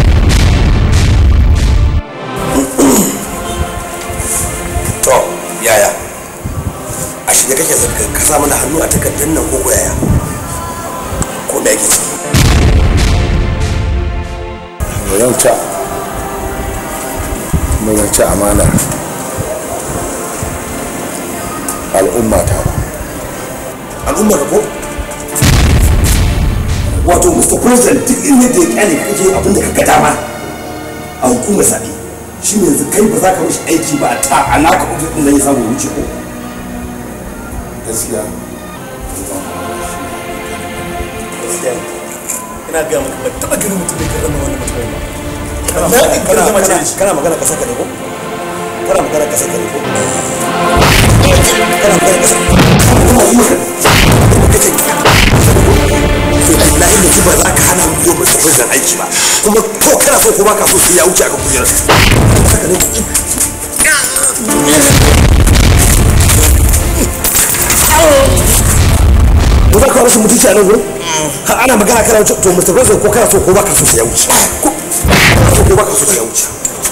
To, yaya? A shirye kake zarga ka sa mana hannu a takardar nan ko ko yaya? Ko me yake ciki? zan ci kuma zan ci amanar al'umma ta ba Al'ummar ko? Wato, Mr. President duk inda da ya kyale kake abin da ka ga dama a hukumar zaɓe. Shi ne yanzu kai ba za ka mishi aiki ba ta alaka ofis ɗin zai samu wuce ko? gaskiya ina ga maka ba taba ganin mutum da ke zama wani mutum ba Kana Na in magana- ka zama kana- ce kana magana ka saka ne ko? Kana magana ka saka ne ko? Kana magana ka saka Kuma yi maka kace to wallahi da ba za ka hana mu yi masa president aiki ba kuma ko kana so ko ba ka so sai ya wuce aka kujerar saka ne ko za ka rashin mutunci a nan gurin har ana magana kana wuce to Mr. President ko kana so ko ba ka so sai ya wuce ko kana so ko ba ka so sai ya wuce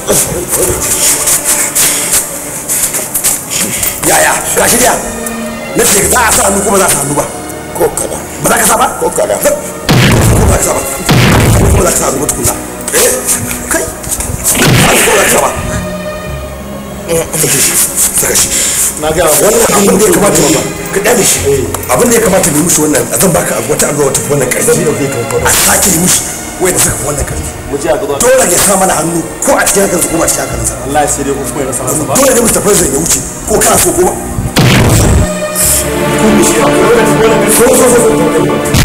yaya ga shi diya na ce za a sa hannu kuma za a sa hannu ba ko kada ba za ka sa ba ko kada ko ba ka sa ba ko kuma za ka sa hannu ba tukuna eh kai ba ko za ka sa ba sake shi saka shi na ga wannan abin da ya kamata ba ka dade shi abin da ya kamata mu yi mushi wannan zan baka wata alwa wata wannan karfi a sake yi mushi wai da saka wannan karfi mu je a gaba dole ya sa mana hannu ko a cikin hankalinsa ko ba cikin hankalinsa wallahi sai dai kuma ya rasa masa ba dole ne Mr. President ya wuce ko kana so ko ba so so so so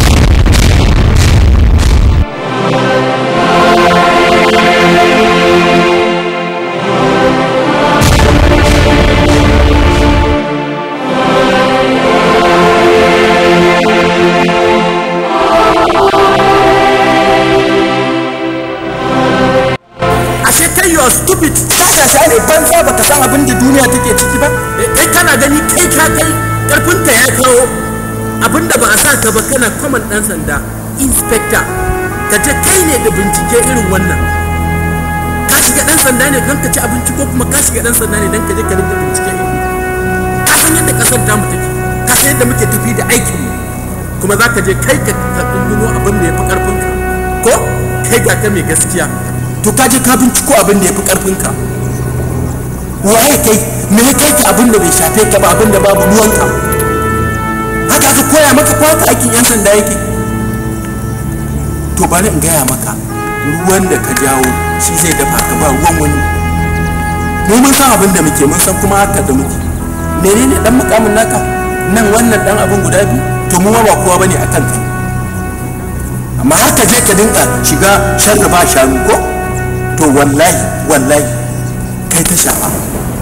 ashe kai you are stupid ka sha ne banza baka san abin da duniya take ciki ba kai kana gani kai ka kai karfinka ya kawo abin da ba a sa ka ba kana kwaman dan sanda inspector ka je kai ne da bincike irin wannan ka shiga dan sanda ne don ka ci abinci ko kuma ka shiga dan sanda ne don ka je ka rinka bincike irin ka san yadda kasar tamu take ka san yadda muke tafi da aikin mu kuma za ka je kai ka dunduno abin da ya fi karfinka ko kai ga ka mai gaskiya to ka je ka binciko abin da ya fi karfinka waye kai me ya kai ka abin da bai shafe ka ba abin da babu ruwanka haka aka koya maka ko haka aikin yan sanda yake to bari in gaya maka ruwan da ka jawo shi zai dafa ka ba ruwan wani mu mun san abin da muke mun san kuma haka da muke menene dan mukamin naka nan wannan dan abin guda biyu to mu ma ba kowa bane akan kai amma haka je ka dinka shiga sharri ba shanu ko to wallahi wallahi kai ta shafa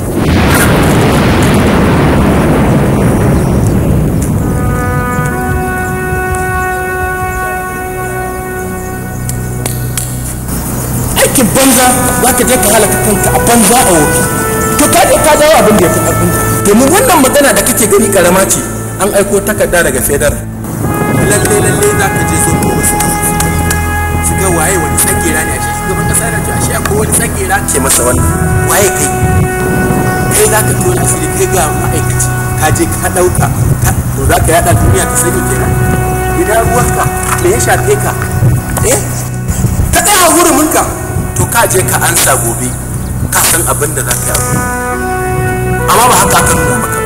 aikin banza za ka je ka halaka kanka a banza a wofi to ka je ka jawo abin da ya fi ƙarfinka domin wannan magana da kake gani karama ce an aiko takarda daga fedar lalle lalle za ka je zo ko wasu su ga waye wani tsagera ne a shi shugaban kasa yana to a shi akwai wani tsagera ke masa wannan waye kai kai za ka tona asiri kai ga ma'aikaci ka je ka ɗauka to za ka yaɗa duniya ta sani kenan idan ruwanka me ya shafe ka eh ka tsaya huruminka to ka je ka ansa gobe ka san abin da za ka yi amma ba haka aka nuna maka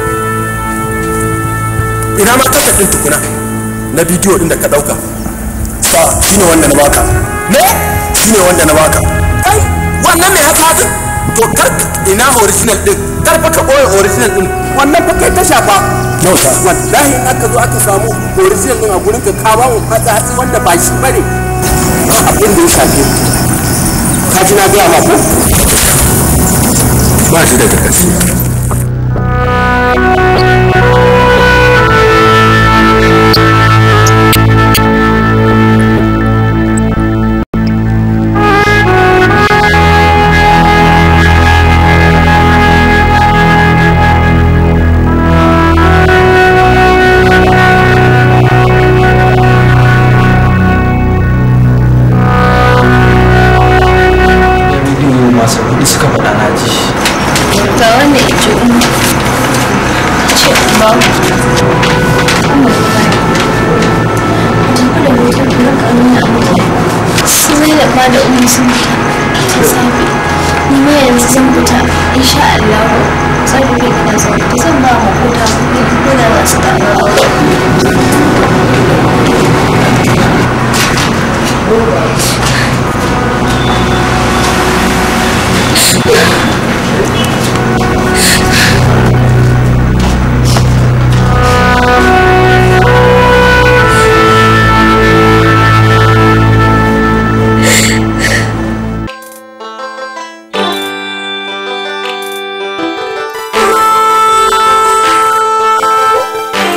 ina ma kasa ɗin tukuna na bidiyo ɗin da ka ɗauka sa shine wanda na baka me shine wanda na baka kai wannan mai haka haka to kar ina original ɗin kar fa ka ɓoye original ɗin wannan fa kai ta shafa no sa wallahi in aka zo aka samu original ɗin a gurin ka ka ba mu hatsi hatsi wanda ba shi bane abin da ya shafe ka ji na gaya ma ko ba shi daga gaskiya masu kuɗi suka faɗa na ji ga wanda ya ce umu ce ba tafi da hoton da ka nuna mutane su zai da ba da umu sun fita ta safe ni ma yanzu zan fita insha Allah zan rufe gidan zaune zan ba mu kota kuɗi ko da za su dawo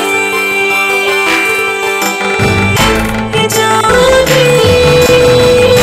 Hijabi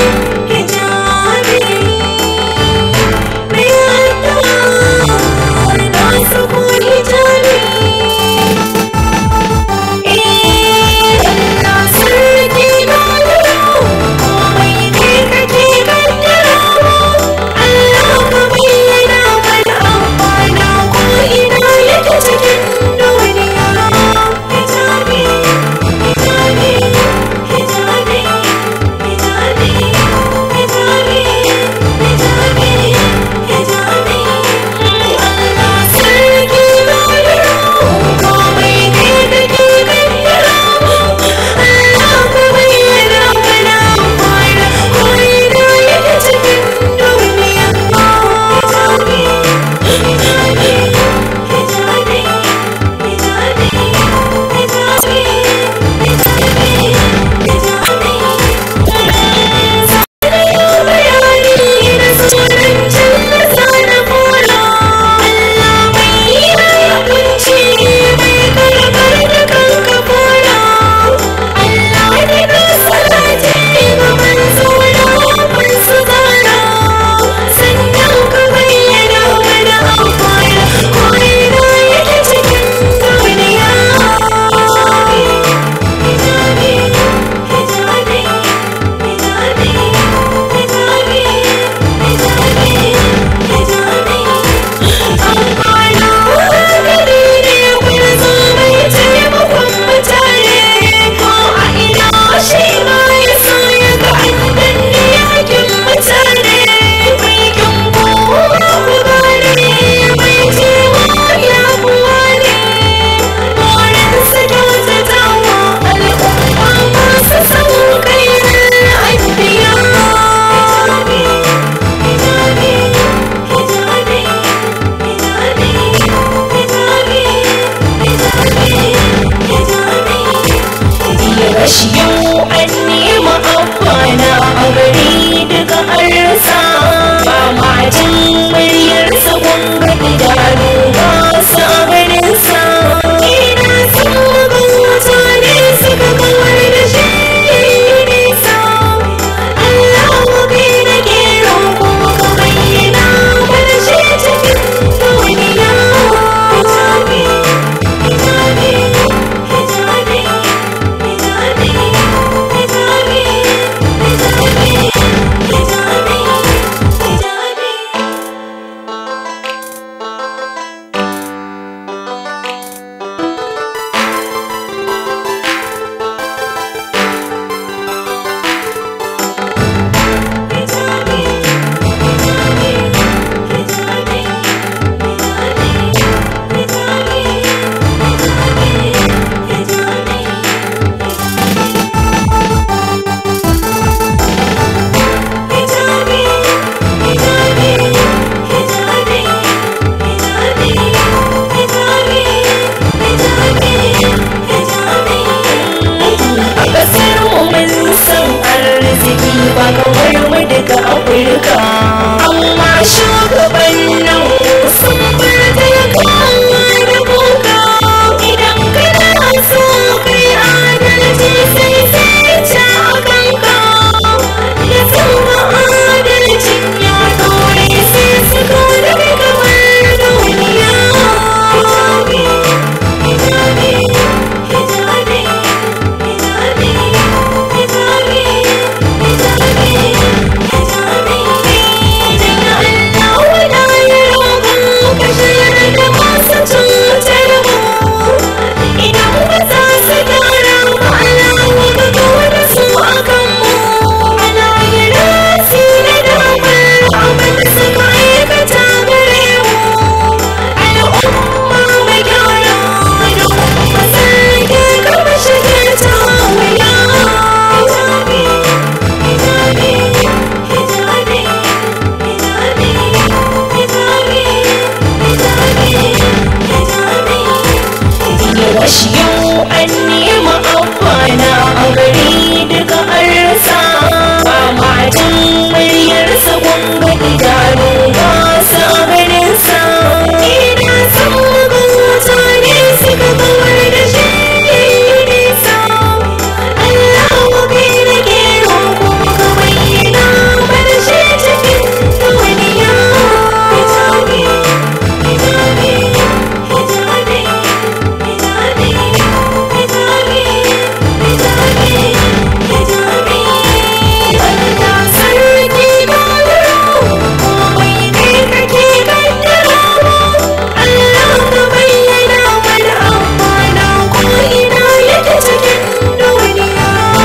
gashi yau an nema amfana a gari daga an rasa ba matan muryarsa gwanga idanu ba sa ganinsa ina san magan mutane suka kawar da shi nisa Allah kai da ke roƙo ka bayyana mana shi cikin duniya hijabi hijabi hijabi hijabi hijabi hijabi hijabi Allah sarki dogaro komai kai kake kaddara Allah ka bayyana mana amfana ko ina yake cikin duniya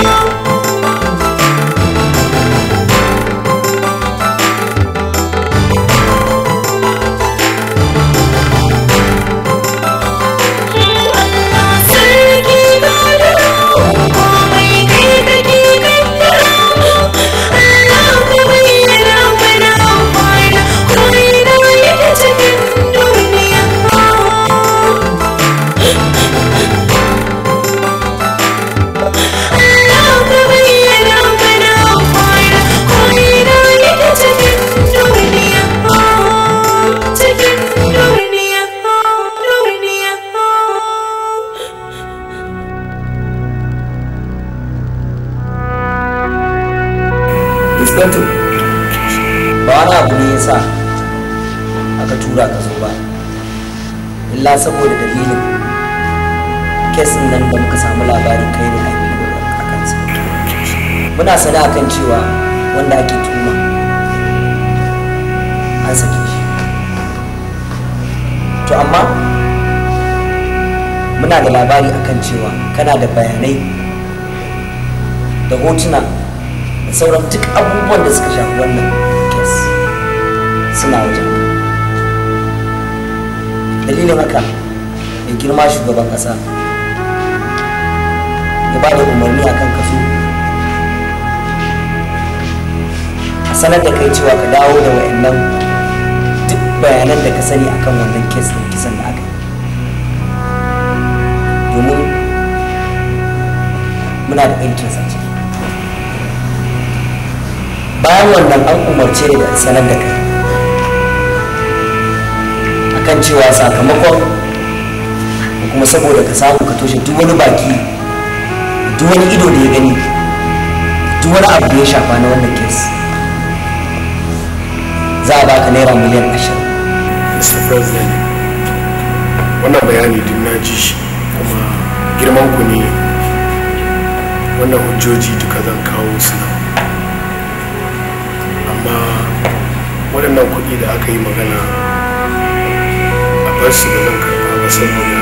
sarki dogaro komai kai kake kaddara Allah ka bayyana mana amfana ko ina yake cikin duniya Allah ka bayyana mana amfana ko ina yake cikin duniya cikin duniya duniya inspector ba wani abu ne ya sa aka tura ka zo ba illa saboda dalilin kesin nan da muka samu labarin kai ne a kansa muna sana kan cewa wanda ake tuma an sake shi to amma muna da labari akan cewa kana da bayanai da hotuna da sauran duk abubuwan da suka shafi wannan kes suna wajen dalilin haka mai girma shugaban ƙasa ya ba da umarni a kan kaso a sanar da kai cewa ka dawo da wayannan duk bayanan da ka sani akan wannan kes ɗin kisan da aka yi domin muna da interest a ciki bayan wannan an umarce ni da sanar da kai akan cewa sakamakon da kuma saboda ka samu ka toshe duk wani baki duk wani ido da ya gani duk wani abu da ya shafa na wannan kes za a baka naira miliyan ashirin mr president wannan bayani duk na ji shi kuma girman ku ne wannan hujjoji duka zan kawo su nan amma waɗannan kuɗi da aka yi magana a bar su da zan karɓa ba saboda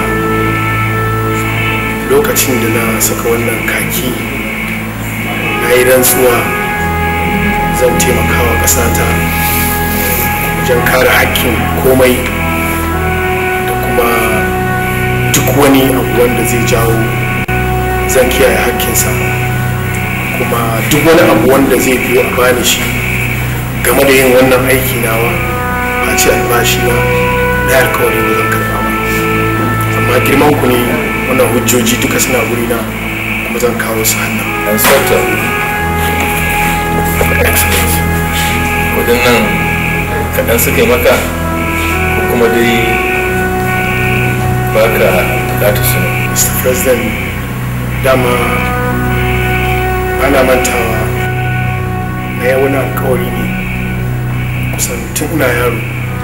lokacin da na saka wannan kaki na yi rantsuwa zan taimakawa ƙasata wajen kare hakkin komai da kuma duk wani abu wanda zai jawo zan kiyaye hakkinsa kuma duk wani abu wanda zai biyo a bani shi game da yin wannan aiki nawa a ce albashi na na alkawari ba zan karɓa ba amma girman ku ne wannan hujjoji duka suna guri na kuma zan kawo su hannun inspector kudin nan kaɗan suka yi maka ko kuma dai baka bukata su ne mr president dama ana mantawa na yi wani alkawari ne kusan tun ina yaro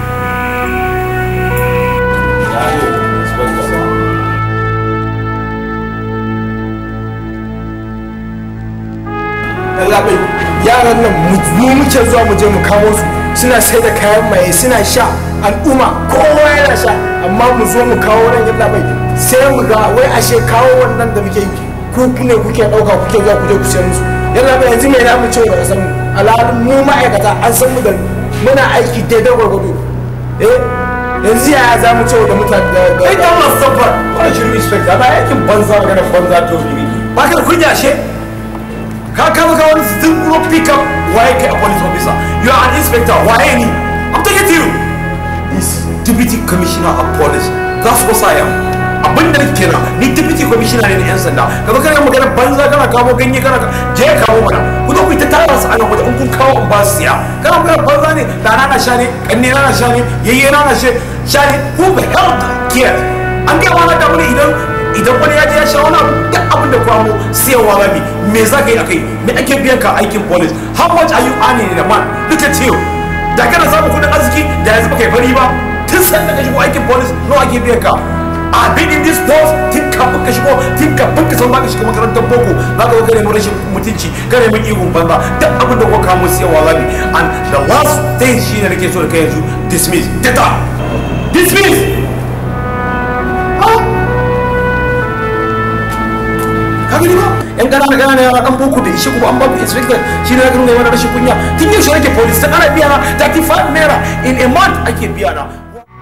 labai yaran nan mu muke zuwa mu je mu kamo su suna sai da kayan maye suna sha al'umma kowa yana sha amma mu zo mu kawo nan yalla bai sai mu ga wai ashe kawo wannan da muke yi ku ne kuke dauka kuke zuwa ku je ku sayar musu yalla bai yanzu me na mu ce ba san mu alhalin mu ma'aikata an san mu da muna aiki daidai gwargwado eh yanzu yaya za mu ce da mutane da kai dan masu safar wani shirin inspector ba aikin banza magana banza to bi ba ka da kunya she ka kama ka wani zinguro pick up waye kai a police officer you are an inspector waye ni i'm talking to you is deputy commissioner of police that's what i am a abin da nake kenan ni deputy commissioner ne na yan sanda ka kana magana banza kana kawo ganye kana je ka kawo mana ku zo ku ta tara su a nan waje in kun kawo in ba su siya kana magana banza ne da na sha ne kanne na sha ne yayye na sha ne who the hell care an ga wani da wani idan idan wani ya je ya sha wani abu duk abin da kwamo siyarwa rabi me za ka yi akai me ake biyan ka aikin police how much are you earning in a month look at you da kana samun kudin arziki da yanzu baka yi fari ba tun san da ka shigo aikin police nawa ake biyan ka a been in this post tun kafin ka shigo tun kafin ka san ba ka shiga makarantar boko za ka zo ka nemi rashin mutunci ka nemi ihun banza duk abin da kuka kamo siyarwa rabi and the last thing shine nake so da kai yanzu dismiss get up dismiss ka gani ba yan ƙanana ƙanana yara ɗan boko da ishe kuma an babu inspector shi ne ya gano mana rashin kunya tun yau shi nake police ta ana biya na 35 naira in a month ake biya na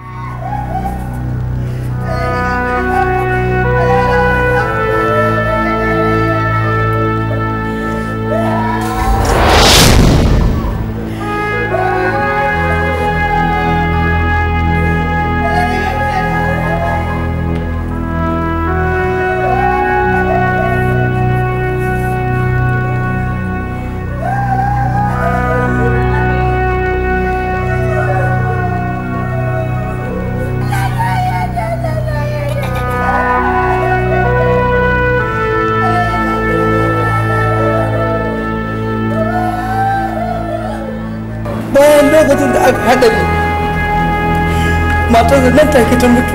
bayan lokacin da aka haɗa ne matar da nan take ta mutu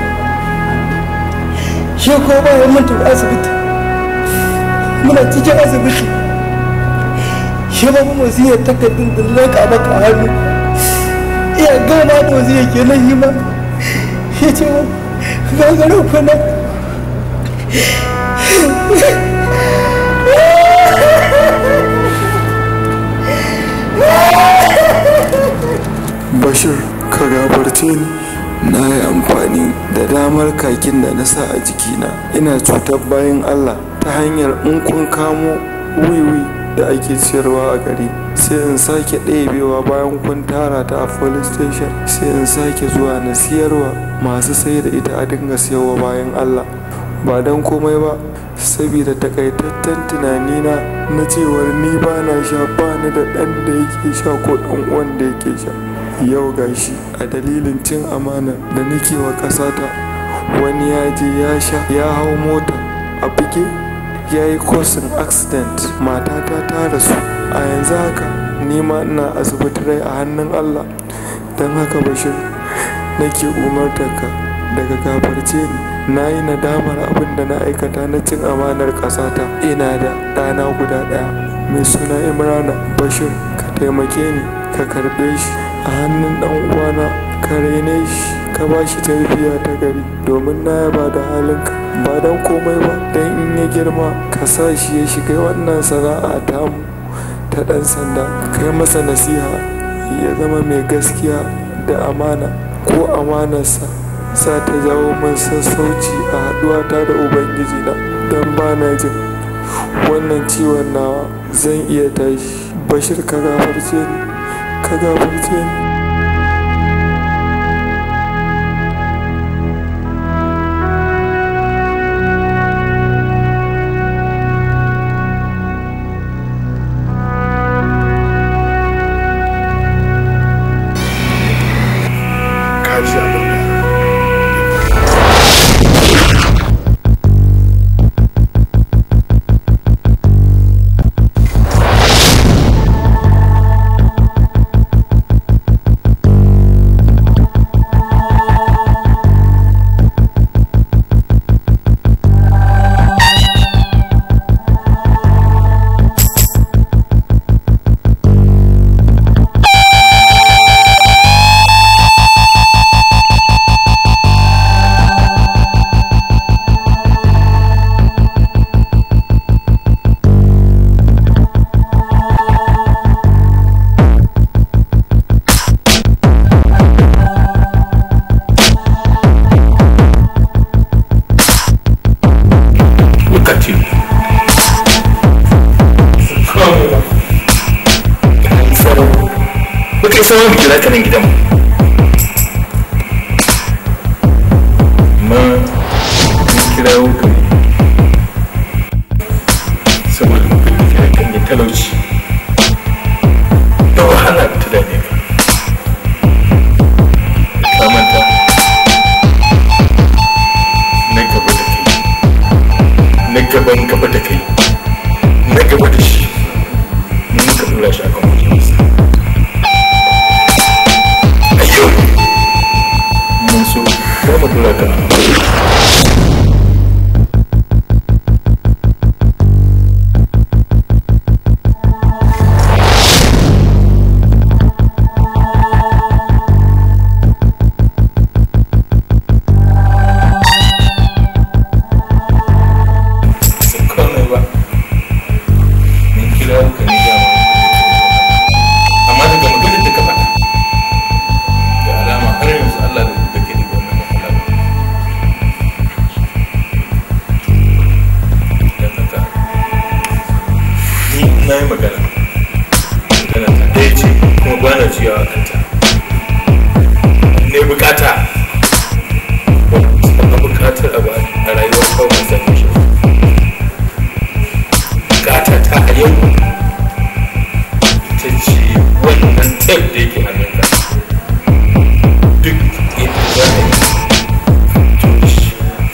shi ko bayan mun tafi asibiti muna cikin asibiti shi ba mu wasiyar takardun da laka maka hannu iya gama da wasiyar ke nan yi ma ya ce wa gagarin kuna bashir ka gafarce ni na yi amfani da damar kakin da na sa a jikina ina cutar bayan allah ta hanyar in kun kamo wiwi da ake siyarwa a gari sai in sake ɗebewa bayan kun tara ta a police station sai in sake zuwa na siyarwa masu sai da ita a dinga siyarwa bayan allah ba don komai ba saboda takaitaccen tunanina na cewar ni ba na sha ba ni da ɗan da yake sha ko ɗan uwan da yake sha yau gashi a dalilin cin amana da nake wa ƙasata wani ya je ya sha ya hau mota a buge ya yi kosin accident matata ta rasu a yanzu haka nima ina asibiti rai a hannun allah don haka bashir nake umartarka daga gafarce ni na yi nadamar abin da na aikata na cin amanar ƙasata ina da ɗana guda ɗaya mai suna imrana bashir ka taimake ni ka karɓe shi a hannun ɗan uwana ka raine shi ka ba shi tarbiyya ta gari domin na yaba da halinka ba don komai ba don in ya girma ka sa shi ya shiga wannan sana'a tamu ta ɗan sanda kai masa nasiha ya zama mai gaskiya da amana ko amanarsa za ta jawo min sassauci a haɗuwata da ubangiji na don ba na jin wannan ciwon nawa zan iya tashi bashir ka gafarce ni ka gafarce ni kaji abin da Look at you. Baka isa wani kira ka nan gidan ma uban gaba da kai na gaba da shi mu muka dora shi akan kujerarsa a yau mun so za mu dora ka a komai ba mun kira ka ne da amma daga maganar da ka faɗa da alama har yanzu Allah da da ke da wannan matsala ba dan haka ni na yi magana magana ta ɗaya ce kuma ba na ciyawa a kanta ne bukata ba bukatar a rayuwar kawai mai sami shi bukata ta a yau ta ce wannan tef da yake hannunka duk yadda za a yi to shi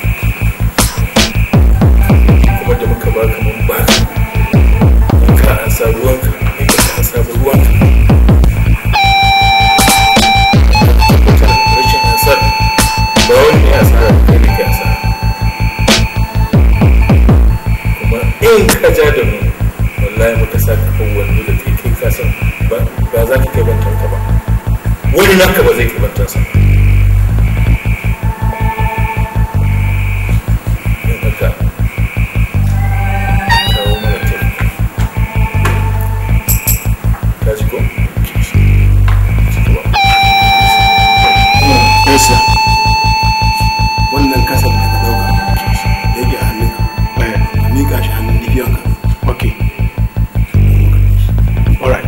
kuma da muka baka mun baka in ka an sa ruwanka in ka an sa ruwanka tabbatar rashin ansar ba wani ne asara kai ne ke asara kuma in ka ja da mu wallahi muka sa kafin wando da kai kai kasan ba ba za ka kai bantan ka ba wani naka ba zai kai bantan sa don haka kawo mana taimako ka ji ko Yasa, wannan kasar da ka dauka da yake a hannunka, ka miƙa shi hannun libiyanka. Okay. Alright.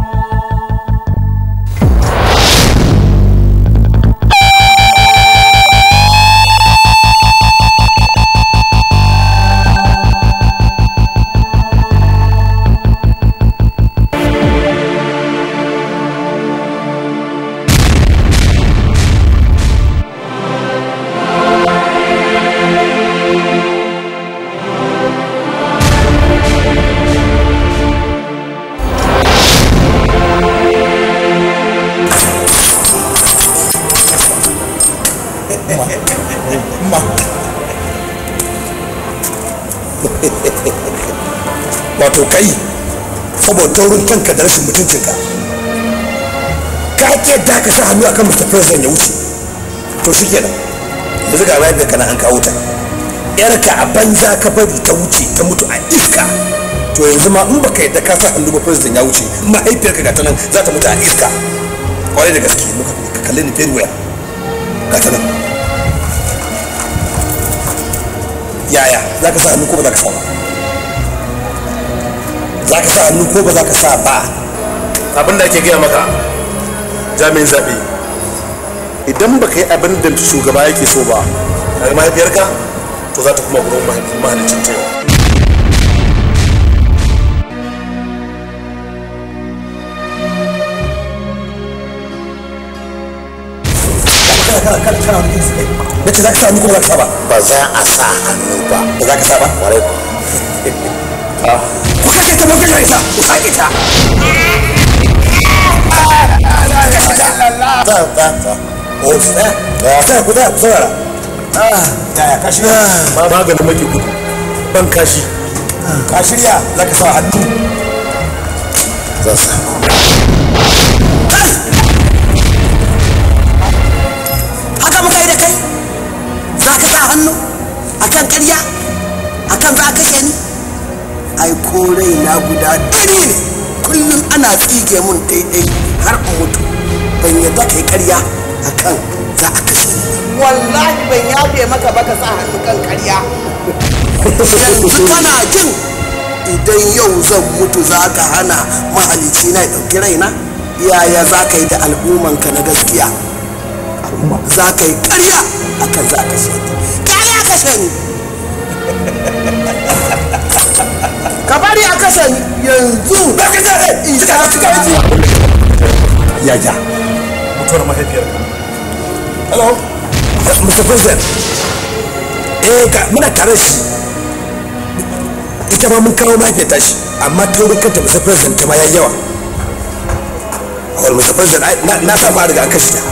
ma wato kai saboda taurin kanka da rashin mutuncinka ka ke da ka sa hannu akan Mr. President ya wuce to shi kenan yanzu ga mahaifiyar ka na an kawo ta yarka a banza ka bari ta wuce ta mutu a iska to yanzu ma in baka yadda ka sa hannu ba president ya wuce mahaifiyarka ga ta nan za ta mutu a iska kwarai da gaske muka ka kalli ni very well ga ta nan yaya za ka sa hannu ko ba za ka sa ba za ka sa hannu ko ba za ka sa ba abin da ake gaya maka jami'in zaɓe idan ba ka yi abin da shugaba yake so ba a mahaifiyarka to za ta kuma gurin mahalicin ta yau na ce za ka sa hannu ko ba za ka sa ba ba za a sa hannu ba ba za ka sa ba kwarai ku kake ta mafi isa ku sake ta ta ta ta o sa ta ku da ku saurara yaya ka shirya ma maganin maki gudu ban kashi ka shirya za ka sa hannu za sa haka muka yi da kai za ka sa hannu akan karya akan za ka kashe ni ai ko na guda ɗari ne kullum ana tsige mun daidai har in mutu ban yadda kai karya akan za a kashe ni wallahi ban yafe maka ba ka sa hannu kan karya yanzu kana jin idan yau zan mutu za ka hana mahalici na ya ɗauki raina yaya za ka yi da al'ummanka na gaskiya za ka yi karya akan za a kashe ni karya kashe ni ka bari a kashe ni yanzu ba ka zare in sha cika ci yaya mutuwar mahaifiyarka hello mr president eh ga muna tare shi ita ma mun kawo mahaifiyar tashi amma taurin kanta mr president ta ma yayi yawa awal mr president ai, na- na sa ma riga an kashe ta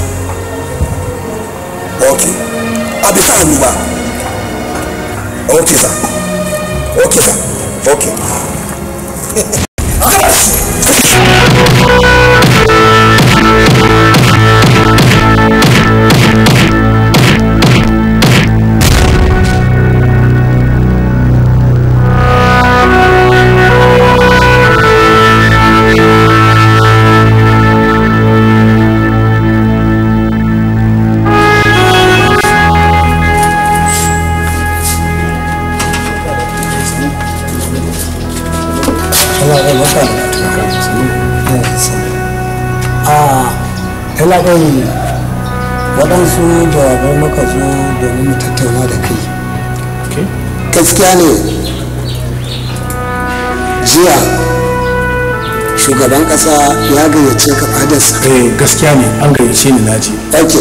ok a bisa hannu ba ok sa ok sa ok a talabai waɗansu jawabai muka zo domin mu tattauna da kai gaskiya ne jiya shugaban ƙasa ya gayyace ka fadarsa eh gaskiya ne an gayyace ni na je ok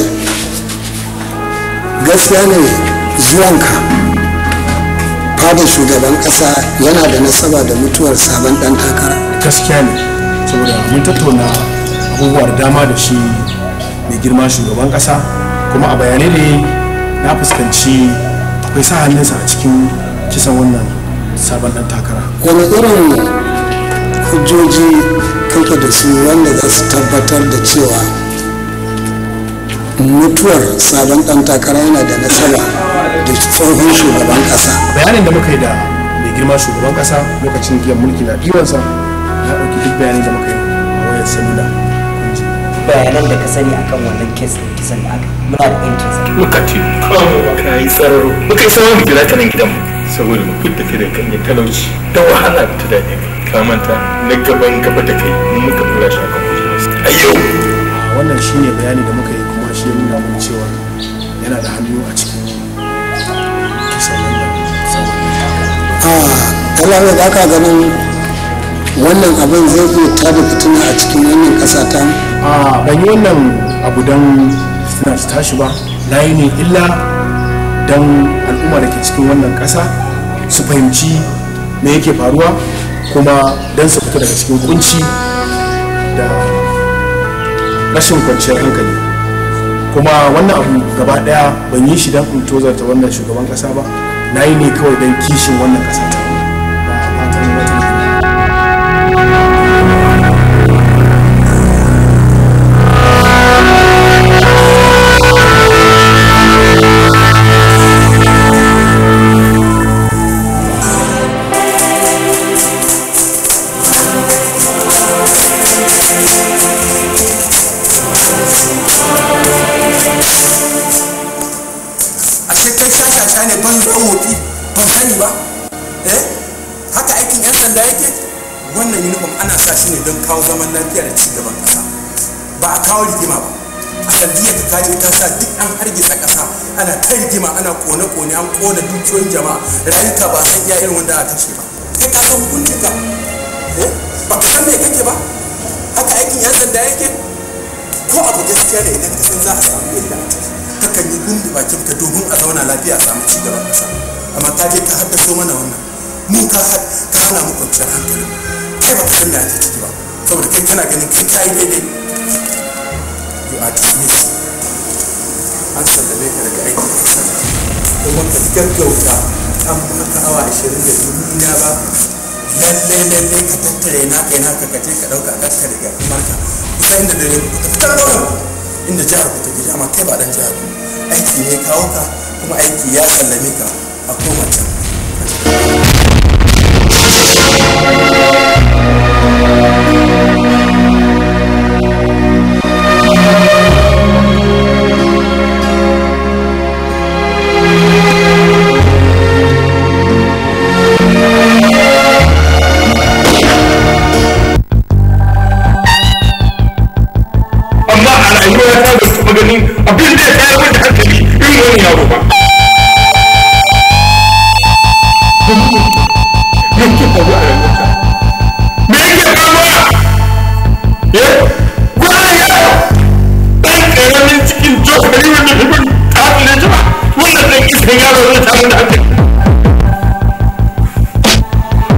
gaskiya ne zuwanka fadar shugaban ƙasa yana da nasaba da mutuwar sabon ɗan takara gaskiya ne saboda mun tattauna abubuwa da dama da shi mai girma shugaban kasa kuma a bayanai ne na fuskanci akwai sa hannunsa a cikin kisan wannan sabon dan takara wani irin hujjoji kake da su wanda za su tabbatar da cewa mutuwar sabon ɗan takara yana da nasaba da tsohon shugaban ƙasa bayanin da muka yi da mai girma shugaban kasa lokacin giyan mulki na ɗiwansa ya ɗauki duk bayanin da muka yi a wayar salula bayanan da ka sani akan wannan kes ɗin kisan da aka muna da interest muka ce ka yi tsararo muka yi sauran gida ta nan gidanmu saboda mu fitta kai da kan yi talauci da wahala ta daɗe ka manta na gaban gaba da kai mun muka dora shi akan kujerar a yau wannan shine bayani da muka yi kuma shi ya nuna mun cewa yana da hannu a cikin kisan wannan sabon dan takara talawai da ka ganin wannan abin zai iya tada fitina a cikin wannan ƙasa ta mu? a ban yi wannan abu don suna ta tashi ba na yi ne illa don al'umma da ke cikin wannan ƙasa su fahimci me yake faruwa kuma don su fita daga cikin kunci da rashin kwanciyar hankali kuma wannan abu gaba daya ban yi shi don in tozarta wannan shugaban ƙasa ba na yi ne kawai don kishin wannan ƙasa ta ba fatan wata a kai shashasha ne ban zo wofi ban sani ba eh haka aikin yan sanda yake wannan uniform ana sa shi ne don kawo zaman lafiya da cigaban kasa ba a kawo rigima ba a sandiyar ka kaje ta sa duk an hargitsa kasa ana ta rigima ana kone-kone an kona dukiyoyin jama'a rayuka ba san iya irin wanda aka kashe ba kai ka san hukuncin ka eh ba ka san me kake ba haka aikin yan sanda yake ko abu gaskiya ne idan ka san za a samu illa a ciki kakan yi gundu bakin ka domin a zauna lafiya a samu cigaban kasa amma ka je ka haddaso mana wannan mu ka had- ka hana mu kwanciyar hankali kai ba ka san me ake ciki ba saboda kai kana ganin kai ka yi daidai you are dismissed an sallame ka daga aikin kasa kuma ka gaggauta an baka awa ashirin da dubu na ba lalle lalle ka tattare na kai naka ka je ka dauka kanka daga marka kusa inda dare ku ka fitar da wannan inda jihar ku take amma kai ba dan jihar ku aiki ne kawo ka kuma aiki ya sallame ka a koma can amma a rayuwa ta da taɓa ganin abin da ya tayar min da hankali irin wani yaro ba me yake faruwa a rayuwarka me yake faruwa eh wani yaro ɗan ƙaramin cikin jos gari wanda bai bin kafin jima wannan ɗan iskan yaro zai tamu da hankali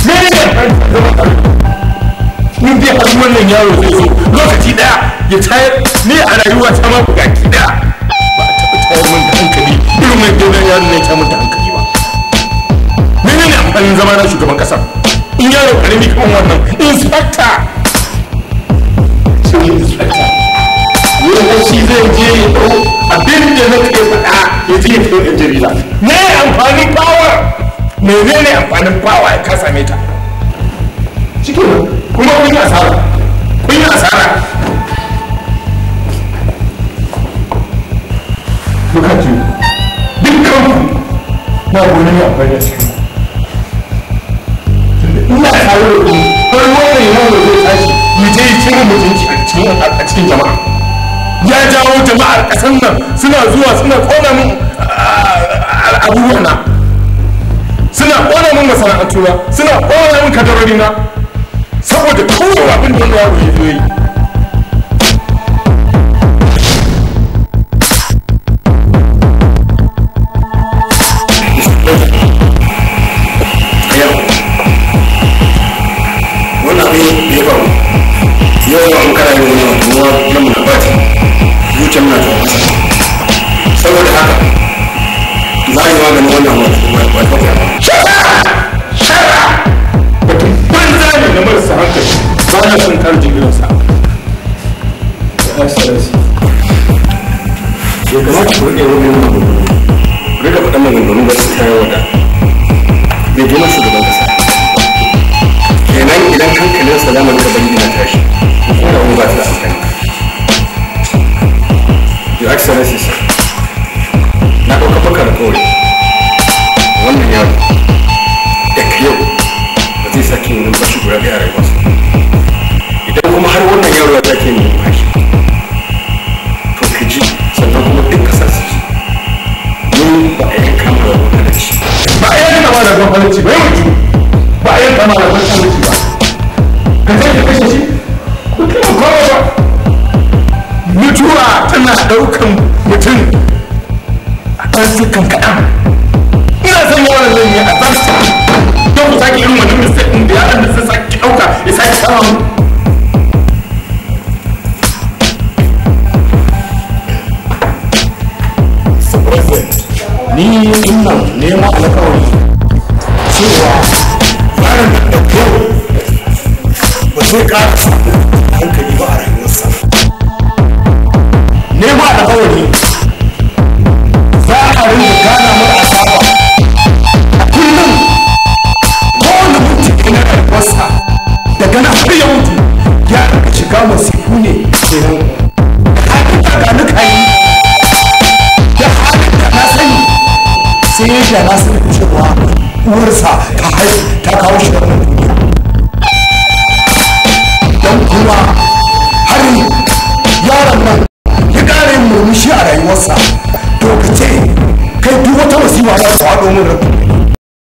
me ne amfani zama tare in dai har wannan yaro zai zo lokaci daya ya tayar ni a rayuwa ta ma bugaki daya ba a taɓa tayar min da hankali irin mai dogon yaro ne ya tayar min da hankali ba menene amfanin zama na shugaban kasar in yaro karami kan wannan inspector shi ne inspector yau shi zai je ya ɗau abin da na kai faɗa ya je ya kai ɗan jarida me amfanin power menene amfanin power ya ka same ta shi kuma kun yi asara kun yi asara bukatu dukkan na wani ne amfani da cikin ina tare da ku har wannan yaro zai tashi yi ta yi cin mutunci a cikin a cikin jama'a ya jawo jama'ar ƙasar nan suna zuwa suna ƙona min abubuwa na suna ƙona min masana'antu na suna ƙona min kadarori na saboda kawai abin da yaro ya zo yi wannan abin da ya faru yau an kara yi wani wata ruwa na muna bata zuciya muna ta masa saboda haka za a yi maganin wannan wata wata banza ne na marasa hankali ba na son kar jigilarsa excellency bai kamata ku rike wani maganganu rika faɗan maganganu ba su kayan wada bai gina shugaban kasa kenan idan hankalin salaman ka bari na tashi ko da ba ta da hankali your excellency sir na ɗauka baka da kawai wannan yaro daga yau ba zai sake yin numfashi guda ɗaya a rayuwarsa idan kuma har wannan yaro ya sake yin numfashi to ka ji sannan kuma duk ƙasa su ji mun ba a yanka mara wahalarci ba a yanka mara wahalarci ba yau ju ba a yanka mara wahalarci ba ka zai ka kashe shi ko kuma kowa ba mutuwa tana ɗaukan mutum a ɗan sukan kaɗan ina son yawan nan ne a zarta don ku sake irin wannan mistake ɗin da yaran da sun sake ɗauka ya sake kama mu ni ina neman alkawari cewa yaron da ɗauke ba zai ƙara samun hankali ba a rayuwarsa neman alkawari za a rinka gana mara asaba a kullum kowane mutum na rayuwarsa daga nan har ya mutu ya rinka shiga masifu ne kenan hakin kakanuka yi da halin da na sani sai ya da na sani cewa uwarsa ta haihu ta kawo shi wannan duniya don kuma har yaron nan ya ƙara yin murmushi a rayuwarsa to ka ce kai duk wata wasiwa za ta faɗo min rabin